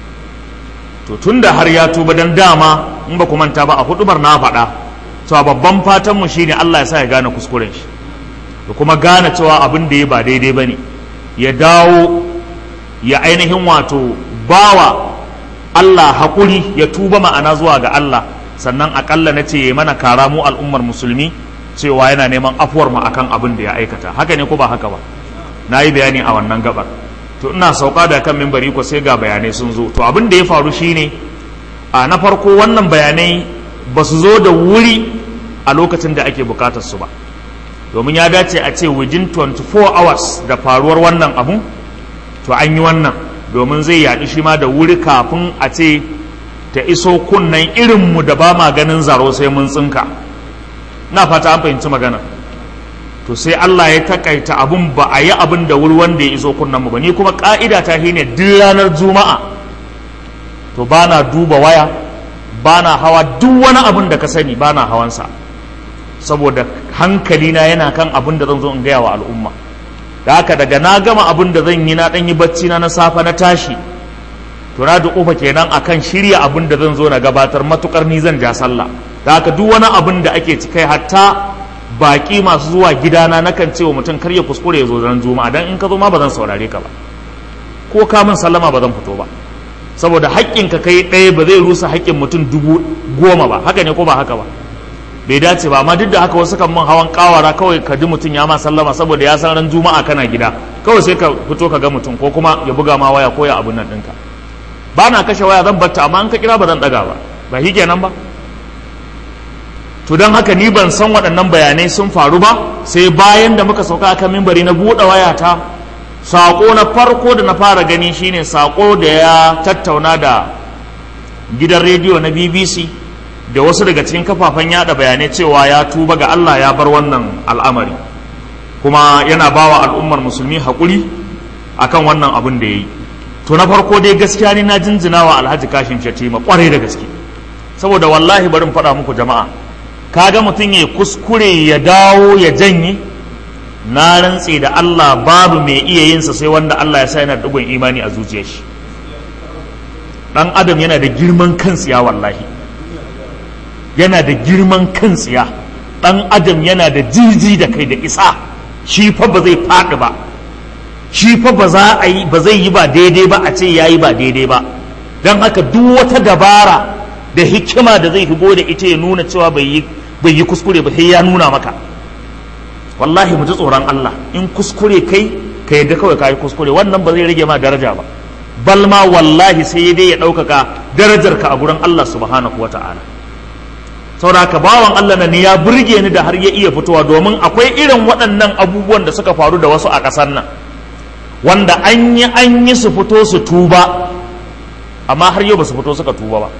to tun da har ya tuba don dama in ba ku manta ba a hudubar na faɗa cewa babban fatan mu shine Allah ya sa ya gane kuskuren shi da kuma gane cewa abin da ya ba daidai ba ne ya dawo ya ainihin wato bawa Allah haƙuri ya tuba ma'ana zuwa ga Allah sannan aƙalla na ce ya mana kara mu al'ummar musulmi cewa yana neman afuwar mu akan abin da ya aikata haka ne ko ba haka ba na yi bayani a wannan gabar to to ina sauka da kan mimbari ko sai ga bayanai sun zo to abin da ya faru shine a na farko wannan bayanai ba su zo da wuri a lokacin da ake bukatar su ba domin ya dace a ce within 24 hours da faruwar wannan abu to an yi wannan domin zai yaɗu shi ma da wuri kafin a ce ta iso kunnan irinmu da ba ma ganin zaro sai mun tsinka na fata an fahimci magana to sai Allah ya takaita abun ba a yi abin da wuri wanda ya iso kunnan mu ba ni kuma ka'ida ta shine duk ranar juma'a to ba na duba waya ba na hawa duk wani abin da ka sani ba na hawansa saboda hankalina yana kan abin da zan zo in gaya wa al'umma da haka daga na gama abin da zan yi na ɗan yi bacci na na safa na tashi to na da kofa kenan akan shirya abin da zan zo na gabatar matukar ni zan ja sallah da haka duk wani abin da ake ci kai hatta baki masu zuwa gidana nakan ce wa mutum kar ya kuskure ya zo ran juma'a dan in ka zo ma ba zan saurare ka ba ko ka min sallama ba zan fito ba saboda haƙƙin ka kai ɗaya ba zai rusa haƙƙin mutum dubu goma ba haka ne ko ba haka ba bai dace ba amma duk da haka wasu kan min hawan kawara kawai ka ji mutum ya ma sallama saboda ya san ran juma'a kana gida kawai sai ka fito ka ga mutum ko kuma ya buga ma waya ko ya abun nan ɗinka ba na kashe waya zan batta amma an ka kira ba zan ɗaga ba ba shi kenan ba to don haka ni ban san waɗannan bayanai sun faru ba sai bayan da muka sauka akan mimbari na buɗe wayata saƙo na farko da na fara gani shine saƙo da ya tattauna da gidan rediyo na bbc da wasu daga cikin kafafen yada bayanai cewa ya tuba ga allah ya bar wannan al'amari kuma yana bawa al'ummar musulmi haƙuri akan wannan abin da ya yi to na farko dai gaskiya ne na jinjina wa alhaji kashin shatima kwarai da gaske saboda wallahi barin faɗa muku jama'a kaga mutum ya kuskure ya dawo ya janye na rantse da Allah babu mai iya yinsa sai wanda Allah ya sa yana dugun imani a zuciyar shi dan adam yana da girman kan tsiya wallahi yana da girman kan tsiya dan adam yana da jiji da kai da isa shi fa ba zai faɗi ba shi fa ba za a yi ba zai yi ba daidai ba a ce yayi ba daidai ba don haka duk wata dabara da hikima da zai higo da ita ya nuna cewa bai yi bai yi kuskure ba sai ya nuna maka wallahi mu ji tsoron Allah in kuskure kai ka yadda kawai ka yi kuskure wannan ba zai rage ma daraja ba bal ma wallahi sai dai ya ɗaukaka darajarka a gurin Allah subhanahu wa ta'ala saboda haka bawan Allah na ne ya burge ni da har ya iya fitowa domin akwai irin waɗannan abubuwan da suka faru da wasu a ƙasar nan wanda an yi an yi su fito su tuba amma har yau ba su fito suka tuba ba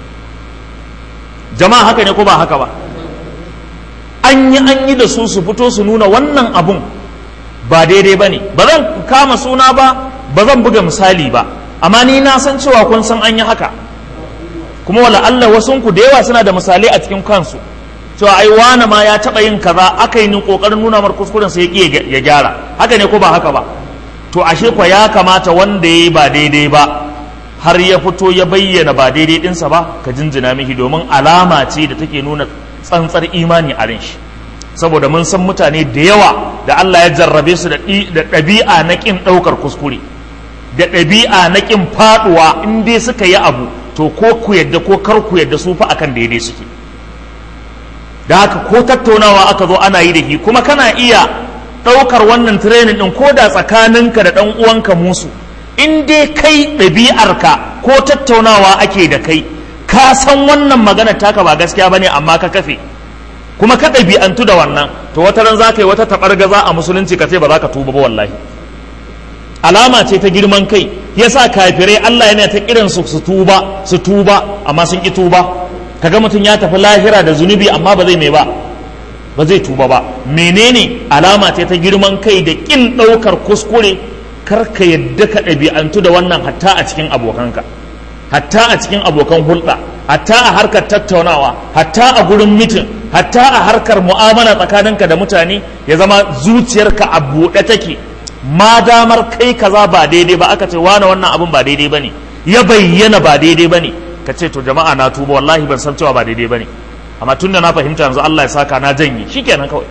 jama'a haka ne ko ba haka ba an yi an yi da su su fito su nuna wannan abun ba daidai ba ne ba zan kama suna ba ba zan buga misali ba amma ni na san cewa kun san an yi haka kuma wala Allah wasunku da yawa suna da misalai a cikin kansu cewa ai wane ma ya taɓa yin kaza aka yi kokarin nuna mar kuskuren sai ya ya gyara haka ne ko ba haka ba to ashe kwa ya kamata wanda ya yi ba daidai ba har ya fito ya bayyana ba daidai ɗinsa ba ka jinjina mihi domin alama ce da take nuna tsantsar imani a shi saboda mun san mutane da yawa da Allah ya jarrabe su da ɗabi'a na ƙin ɗaukar kuskure da ɗabi'a na ƙin faɗuwa in dai suka yi abu to ko ku yadda ko kar ku yadda su fa akan daidai suke da haka ko tattaunawa aka zo ana yi da shi kuma kana iya ɗaukar wannan training ɗin ko da tsakaninka da ɗan uwanka musu in dai kai ɗabi'arka ko tattaunawa ake da kai ka san wannan magana taka ba gaskiya bane amma ka kafe kuma ka ɗabi'antu da wannan to wata ran za ka yi wata taɓargaza a musulunci ka ce ba za ka tuba ba wallahi alama ce ta girman kai yasa kafirai Allah yana ta kiran su su tuba su tuba amma sun ki tuba kaga mutum ya tafi lahira da zunubi amma ba zai mai ba ba zai tuba ba menene alama ce ta girman kai da kin ɗaukar kuskure kar ka yadda ka ɗabi'antu da wannan hatta a cikin abokanka hatta a cikin abokan hulɗa hatta a harkar tattaunawa hatta a gurin mitin hatta a harkar mu'amala tsakaninka da mutane ya zama zuciyarka a buɗe take ma damar kai kaza ba daidai ba aka ce wane wannan abin ba daidai bane ya bayyana ba daidai bane ka ce to jama'a na tuba wallahi ban san cewa ba daidai bane amma tunda na fahimta yanzu Allah ya saka na janye shikenan kawai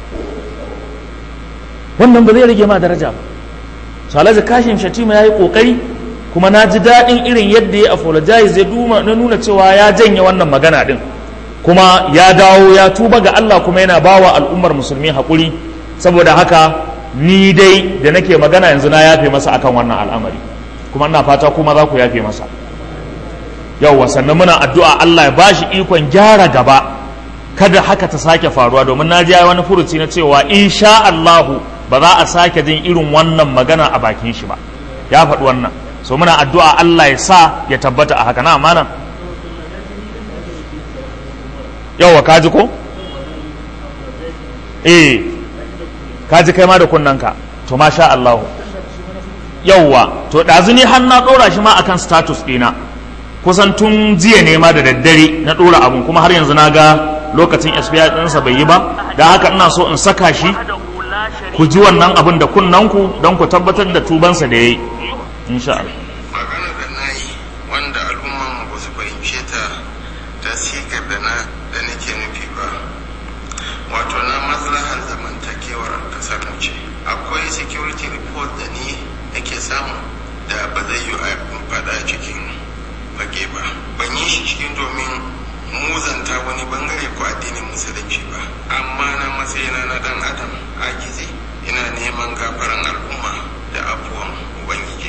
wannan ba zai rage ma daraja ba so alhaji kashin shatima yayi kokari kuma na ji daɗin irin yadda ya apologize ya duma na nuna cewa ya janye wannan magana din kuma ya dawo ya tuba ga Allah kuma yana bawa al'ummar musulmi haƙuri saboda haka ni dai da nake magana yanzu na yafe masa akan wannan al'amari kuma ina fata kuma za ku yafe masa yauwa sannan muna addu'a Allah ya bashi ikon gyara gaba kada haka ta sake faruwa domin na ji wani furuci na cewa insha Allahu ba za a sake jin irin wannan magana a bakin shi ba ya faɗi wannan so muna addu'a Allah ya sa ya tabbata a haka na amana yauwa kaji ko eh kaji kai ma da kunnanka to masha Allahu yauwa to ɗazu ni har na ɗora shi ma akan status ɗina kusan tun jiya ne ma da daddare na ɗora abun kuma har yanzu na ga lokacin SBI ɗinsa bai yi ba da haka ina so in saka shi ku ji wannan abin da kunnanku don ku tabbatar da tubansa da ya yi insha Allah magana da na yi wanda al'umman ba su fahimce ta ta sigar da na da nake nufi ba wato na maslahar zamantakewar kasar mu ce akwai security report da ni nake samu da ba zai yi a faɗa cikin fage ba ban yi shi cikin domin muzanta wani bangare ko addinin musulunci ba amma na matsayina na dan adam agizi ina neman gafaran al'umma da afuwan ubangiji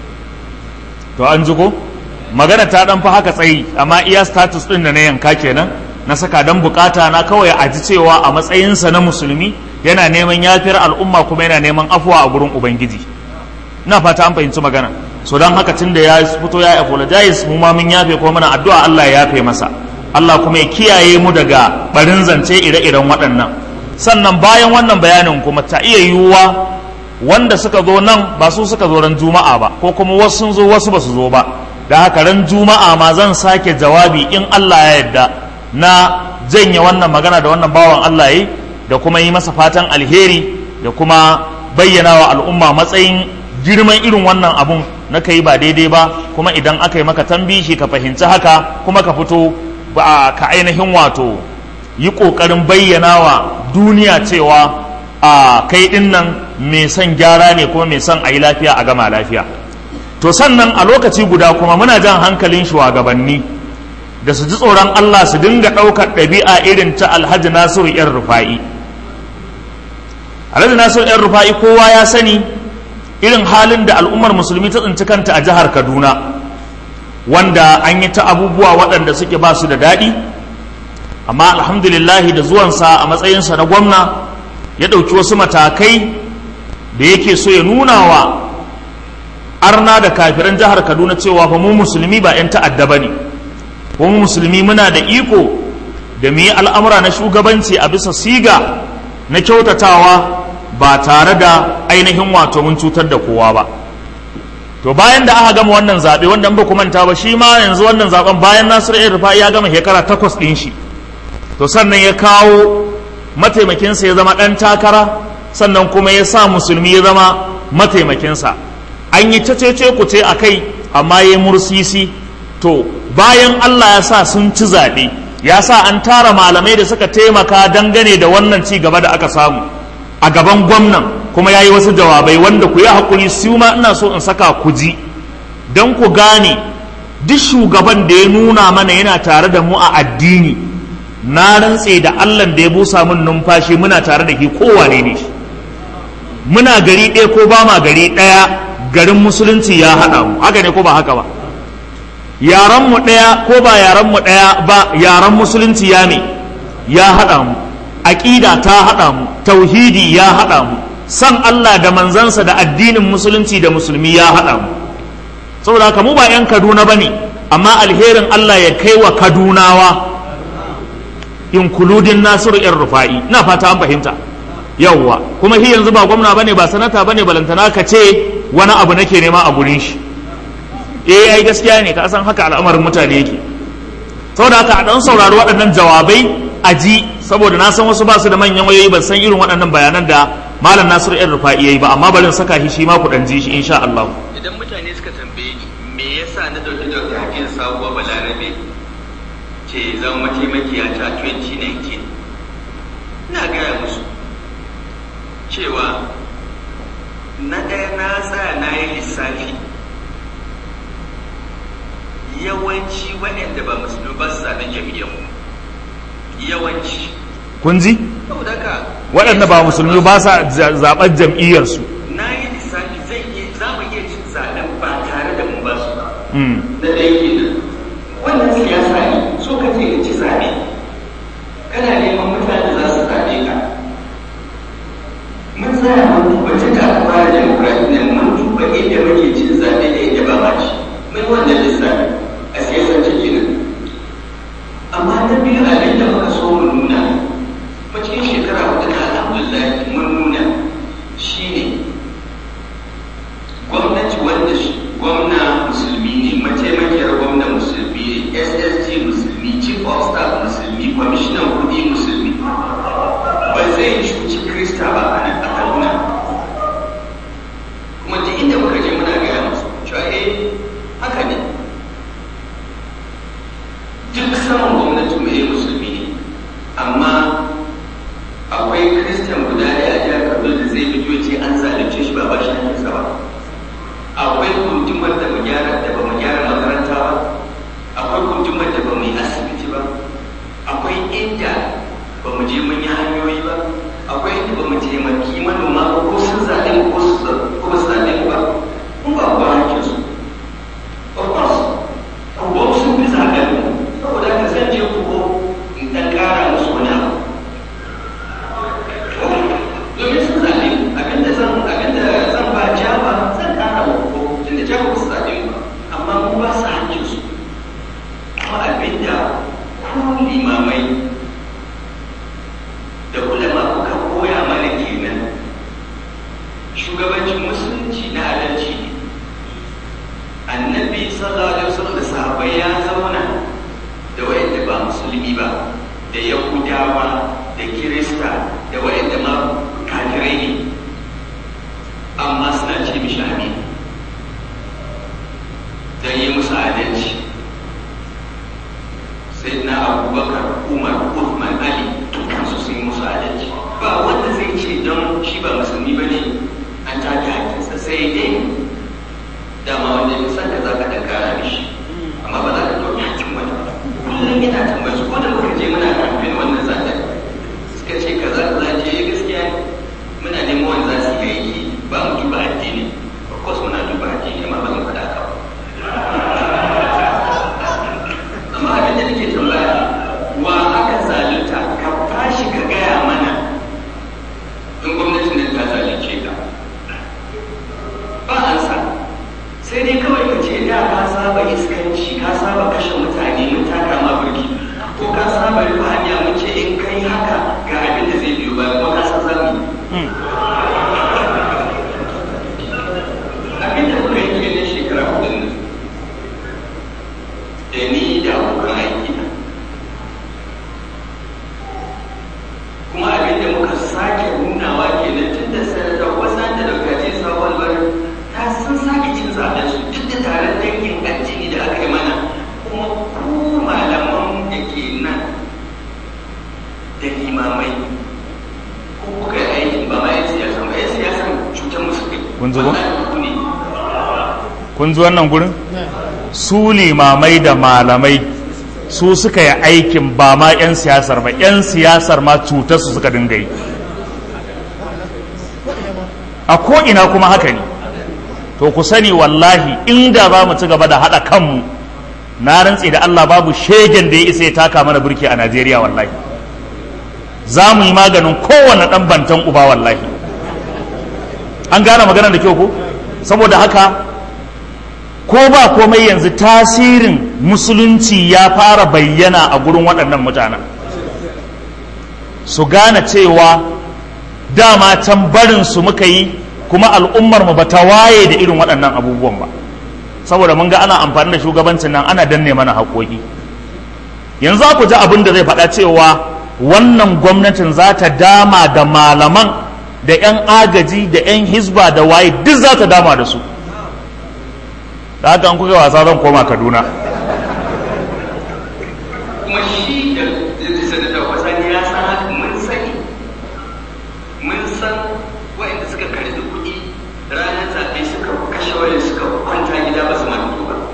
to an ji ko magana ta dan fa haka tsayi amma iya status din da na yanka kenan na saka dan bukata na kawai a ji cewa a matsayinsa na musulmi yana neman yafiyar al'umma kuma yana neman afuwa a gurin ubangiji ina fata an fahimci magana so don haka tun da ya fito ya apologize mu ma mun yafe kuma muna addu'a Allah ya yafe masa Allah kuma ya kiyaye mu daga barin zance ire-iren waɗannan sannan bayan wannan bayanin kuma ta iya yiwuwa wanda suka zo nan ba su suka zo ran juma'a ba ko kuma wasu sun zo wasu ba su zo ba da haka ran juma'a ma zan sake jawabi in Allah ya yarda na janye wannan magana da wannan bawan Allah yi da kuma yi masa fatan alheri da kuma bayyana wa al'umma matsayin girman irin wannan abun na kai ba daidai ba kuma idan aka yi maka tambishi ka fahimci haka kuma ka fito ba ka ainihin wato yi ƙoƙarin bayyana wa duniya cewa a kai ɗin nan mai son gyara ne kuma mai son a yi lafiya a gama lafiya to sannan a lokaci guda kuma muna jan hankalin shugabanni da su ji tsoron Allah su dinga ɗaukar ɗabi'a irin ta alhaji nasiru yan rufa'i alhaji nasiru yan rufa'i kowa ya sani irin halin da al'ummar musulmi ta tsinci kanta a jihar kaduna wanda an yi ta abubuwa waɗanda suke ba su da daɗi amma alhamdulillahi da zuwansa a matsayinsa na gwamna ya ɗauki wasu matakai da yake so ya nuna wa arna da kafiran jihar kaduna cewa fa mu musulmi ba 'yan ta'adda ba ne mu musulmi muna da iko da mu yi al'amura na shugabanci a bisa siga na kyautatawa ba tare da ainihin wato mun cutar da kowa ba to bayan da aka gama wannan zaɓe wanda ba ku manta ba shi ma yanzu wannan zaɓen bayan nasiru ya rufa ya gama shekara takwas ɗin shi to sannan ya kawo mataimakinsa ya zama ɗan takara sannan kuma ya sa musulmi ya zama mataimakinsa an yi cece ku ce a kai amma ya mursisi to bayan allah ya sa sun ci zaɓe ya sa an tara malamai da suka taimaka dangane da wannan ci gaba da aka samu a gaban gwamnan kuma ya yi wasu jawabai wanda ku yi haƙuri su ma ina so in saka ku ji don ku gane duk shugaban da ya nuna mana yana tare da mu a addini na rantse da allah da ya busa min numfashi muna tare da shi kowane ne shi muna gari ɗaya ko ba ma gari ɗaya garin musulunci ya haɗa mu haka ne ko ba haka ba yaran mu ɗaya ko ba yaran mu ɗaya ba yaran musulunci ya ne ya haɗa mu aƙida ta haɗa mu tauhidi ya haɗa mu san Allah da manzansa da addinin musulunci da musulmi ya haɗa mu saboda haka mu ba 'yan kaduna ba ne amma alherin Allah ya kai wa kadunawa inkuludin nasiru yan rufa'i na fata an fahimta yawwa kuma shi yanzu ba gwamna bane ba sanata bane balantana ka ce wani abu nake nema a gurin shi eh ai gaskiya ne ka san haka al'amarin mutane yake saboda haka a dan saurari waɗannan jawabai a ji saboda na san wasu ba su da manyan wayoyi ban san irin waɗannan bayanan da malam nasiru yan rufa'i yayi ba amma bari in saka shi shi ma ku dan ji shi insha Allah idan mutane suka tambaye ni me yasa na dauki dauki hakin sabuwa balarabe ce zama mataimakiya ta 2019 ina gaya musu cewa na ɗaya na tsaya na yi lissafi yawanci waɗanda ba musulmi ba su zaɓen jam'iyyar yawanci kun ji saboda haka waɗanda ba musulmi ba sa zaɓar jam'iyyarsu na yi lissafi zai iya za mu iya cin zaɓen ba tare da mun ba su ba Mm. na ɗaya kenan wannan siyasa ne so ka ce ka ci zaɓe kana neman mutane za su zaɓe ka mun tsaya mun duba tun da aka fara demokuraɗiyya mun duba inda muke cin zaɓe da inda ba ma ci mun wannan lissafi a siyasar kenan amma na biyu abin da muka so mu nuna kuma cikin shekara hudu na alhamdulillah mun nuna shine gwamnati wanda shi- gwamna musulmi ne mataimakiyar gwamna musulmi ne ssg musulmi chief of staff musulmi kwamishinan kudi musulmi ba zai cuci krista ba a nan a kaduna kuma duk inda muka je muna gaya musu cewa eh haka ne duk saman gwamnati mai musulmi ne amma akwai kristan guda ɗaya a jihar kaduna da zai fito ya ce an zalunce shi ba ba shi hankinsa ba akwai gundumar da mu gyara da ba mu gyara makaranta ba akwai gundumar da ba mu yi asibiti ba akwai inda ba mu je mun yi hanyoyi ba akwai inda ba mu taimaki manoma ba ko sun zaɓe mu ko su za- ko ba su zaɓe mu ba mun ba ba hakkin su of course ko sun fi zaɓen mu saboda haka zan je ko in ɗan ƙara musu wani abu domin sun zaɓe mu abinda zan abinda zan ba jaba zan ƙara wa ko tunda jaba ba su zaɓe mu ba amma mun ba su hakkin su kuma abinda ku limamai da ulama kuka koya mana kenan shugabancin musulunci na adalci ne annabi sallallahu alaihi wasallam da sahabbai ya zauna da wayanda ba musulmi ba da yahudawa da kirista da wayanda ma kafirai ne amma suna ce mishi amin don yi musu adalci sai na abubakar umar uthman ali dukkansu sun yi musu adalci ba wanda zai ce don shi ba musulmi ba ne an take hakinsa sai dai dama wanda ya san da za ka dan kara mishi amma ba za ka ɗauki hakin wani ba kullum yana tambayar su ko da muka je muna kamfen wannan zaɓen suka ce kaza kaza ce eh gaskiya ne muna neman wanda za su yi aiki ba mu duba addini of course muna duba addini amma ba zan faɗa ka ba amma abin da nake tambaya wa aka zalunta ka tashi ka gaya mana in gwamnatin nan ta zalunce ka ba ansa sai dai kawai ka ce da ka saba iskanci ka saba kashe mutane mun taka ma burki ko ka saba rufe hanya mun ce in kai haka ga abin da zai biyo ba ko ka san zamu yi abin da kuka yi kenan shekara hudun nan da ni da abokan aiki na kuma abin da muka sake nunawa kenan tun da sanata wasan da daukaci sabon bari ta sun sake cin zaben su duk da taron dangin addini da aka yi mana kuma ku malaman da ke nan da limamai ko kuka yi aikin ba ma yan siyasa ba yan siyasa cutar musu kai Kun ji ba? Wallahi ku ne kun ji wannan gurin su limamai da malamai su suka yi aikin ba ma 'yan siyasar ba 'yan siyasar ma cutar su suka dinga yi a ko'ina kuma haka ne to ku sani wallahi inda za mu ci gaba da haɗa kanmu na rantse da Allah babu shegen da ya isa ya taka mana burki a Najeriya wallahi za mu yi maganin kowane ɗan bantan uba wallahi an gane maganar da kyau ko saboda haka ko ba komai yanzu tasirin musulunci ya fara bayyana a gurin waɗannan mutanen su gane cewa dama can barinsu muka yi kuma al'ummarmu ba ta waye da irin waɗannan abubuwan ba saboda mun ga ana amfani da shugabancin nan ana danne mana haƙoƙi yanzu ku ji abin da zai faɗa cewa wannan gwamnatin za ta dama da malaman da 'yan agaji da 'yan hisba da waye duk za ta dama da su da haka an kuka wasa zan koma kaduna kuma shi da da sanata wasani ya san haka mun sani mun san waɗanda suka karɓi kuɗi ranar zaɓe suka kashe wani suka kwanta gida ba su matu ba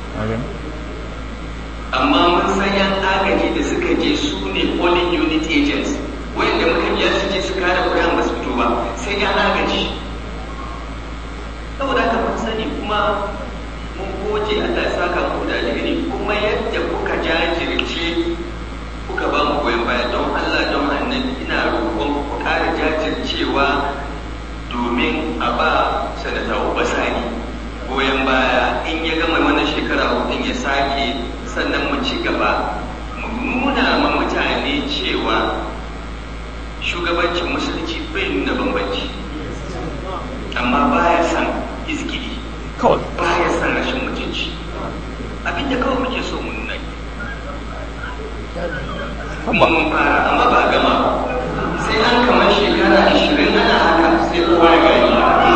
amma mun san yan agaji da suka je su ne polling unit agents wanda muka biya su je su kare shugabancin musulunci bai nuna bambanci amma baya son izgiri kawai baya son rashin mutunci abinda kawai muke so mu nuna kuma mun fara amma ba a gama ba sai an kamar shekara ashirin ana haka sai kowa ya gani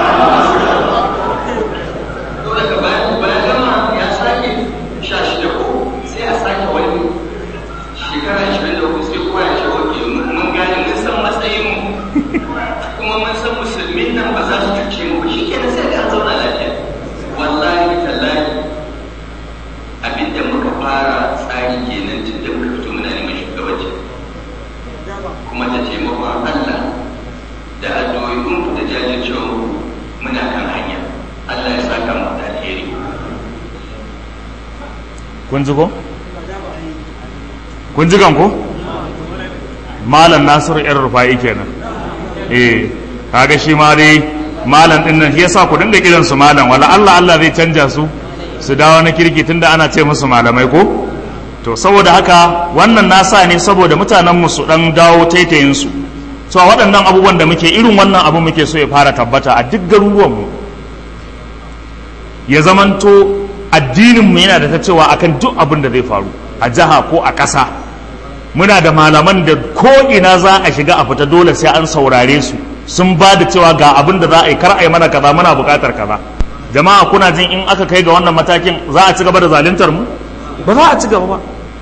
to daga bayan bayan gama ya sake sha shida ko sai a sake wani shekara ashirin da uku sai kowa ya ce oke mun gane mun san matsayin mu kuma mun san musulmin nan ba za su cuce mu ba shi kenan sai an zauna lafiya wallahi tallahi abinda muka fara tsari kenan tun da muka fito muna neman shugabanci kuma da taimakon Allah da addu'o'in ku da jajircewa muna kan hanya Allah ya saka mu da alheri kun ji ko kun ji kan ko malam nasiru yan rufa'i kenan eh kaga shi ma dai malam din nan shi yasa ku dinga kiran su malam wala Allah Allah zai canja su su dawo na kirki tunda ana ce musu malamai ko to saboda haka wannan nasa ne saboda mutanen mu su dan dawo taitayin su so waɗannan abubuwan da muke irin wannan abu muke so ya fara tabbata a duk garuruwan mu ya zamanto addinin mu yana da ta cewa akan duk abin da zai faru a jiha ko a ƙasa muna da malaman da ko ina za a shiga a fita dole sai an saurare su sun ba da cewa ga abin da za a yi kar a yi mana kaza muna buƙatar kaza jama'a kuna jin in aka kai ga wannan matakin za a ci gaba da zaluntar mu ba za a ci gaba ba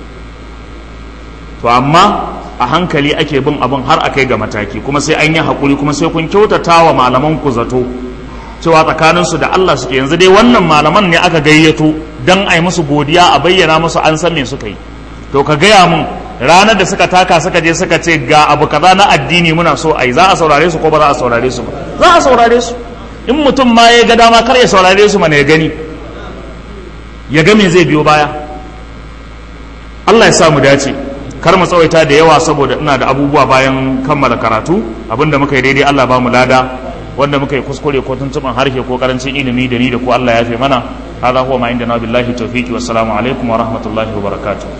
to amma a hankali ake bin abin har a kai ga mataki kuma sai an yi haƙuri kuma sai kun kyautata wa malaman ku zato cewa tsakaninsu da Allah suke yanzu dai wannan malaman ne aka gayyato don a yi musu godiya a bayyana musu an san me suka yi to ka gaya mun ranar da suka taka suka je suka ce ga abu kaza na addini muna so a yi za a saurare su ko ba za a saurare su ba za a saurare su in mutum ma ya ga dama kar ya saurare su mana ya gani ya ga me zai biyo baya Allah ya sa mu dace kar mu tsawaita da yawa saboda ina da abubuwa bayan kammala karatu abinda muka yi daidai Allah ba mu lada wanda muka yi kuskure ko tuntuban harshe ko karancin ilimi da ni da ku Allah ya fi mana hada huwa ma inda na billahi tawfiqi wassalamu alaikum wa rahmatullahi wa barakatuh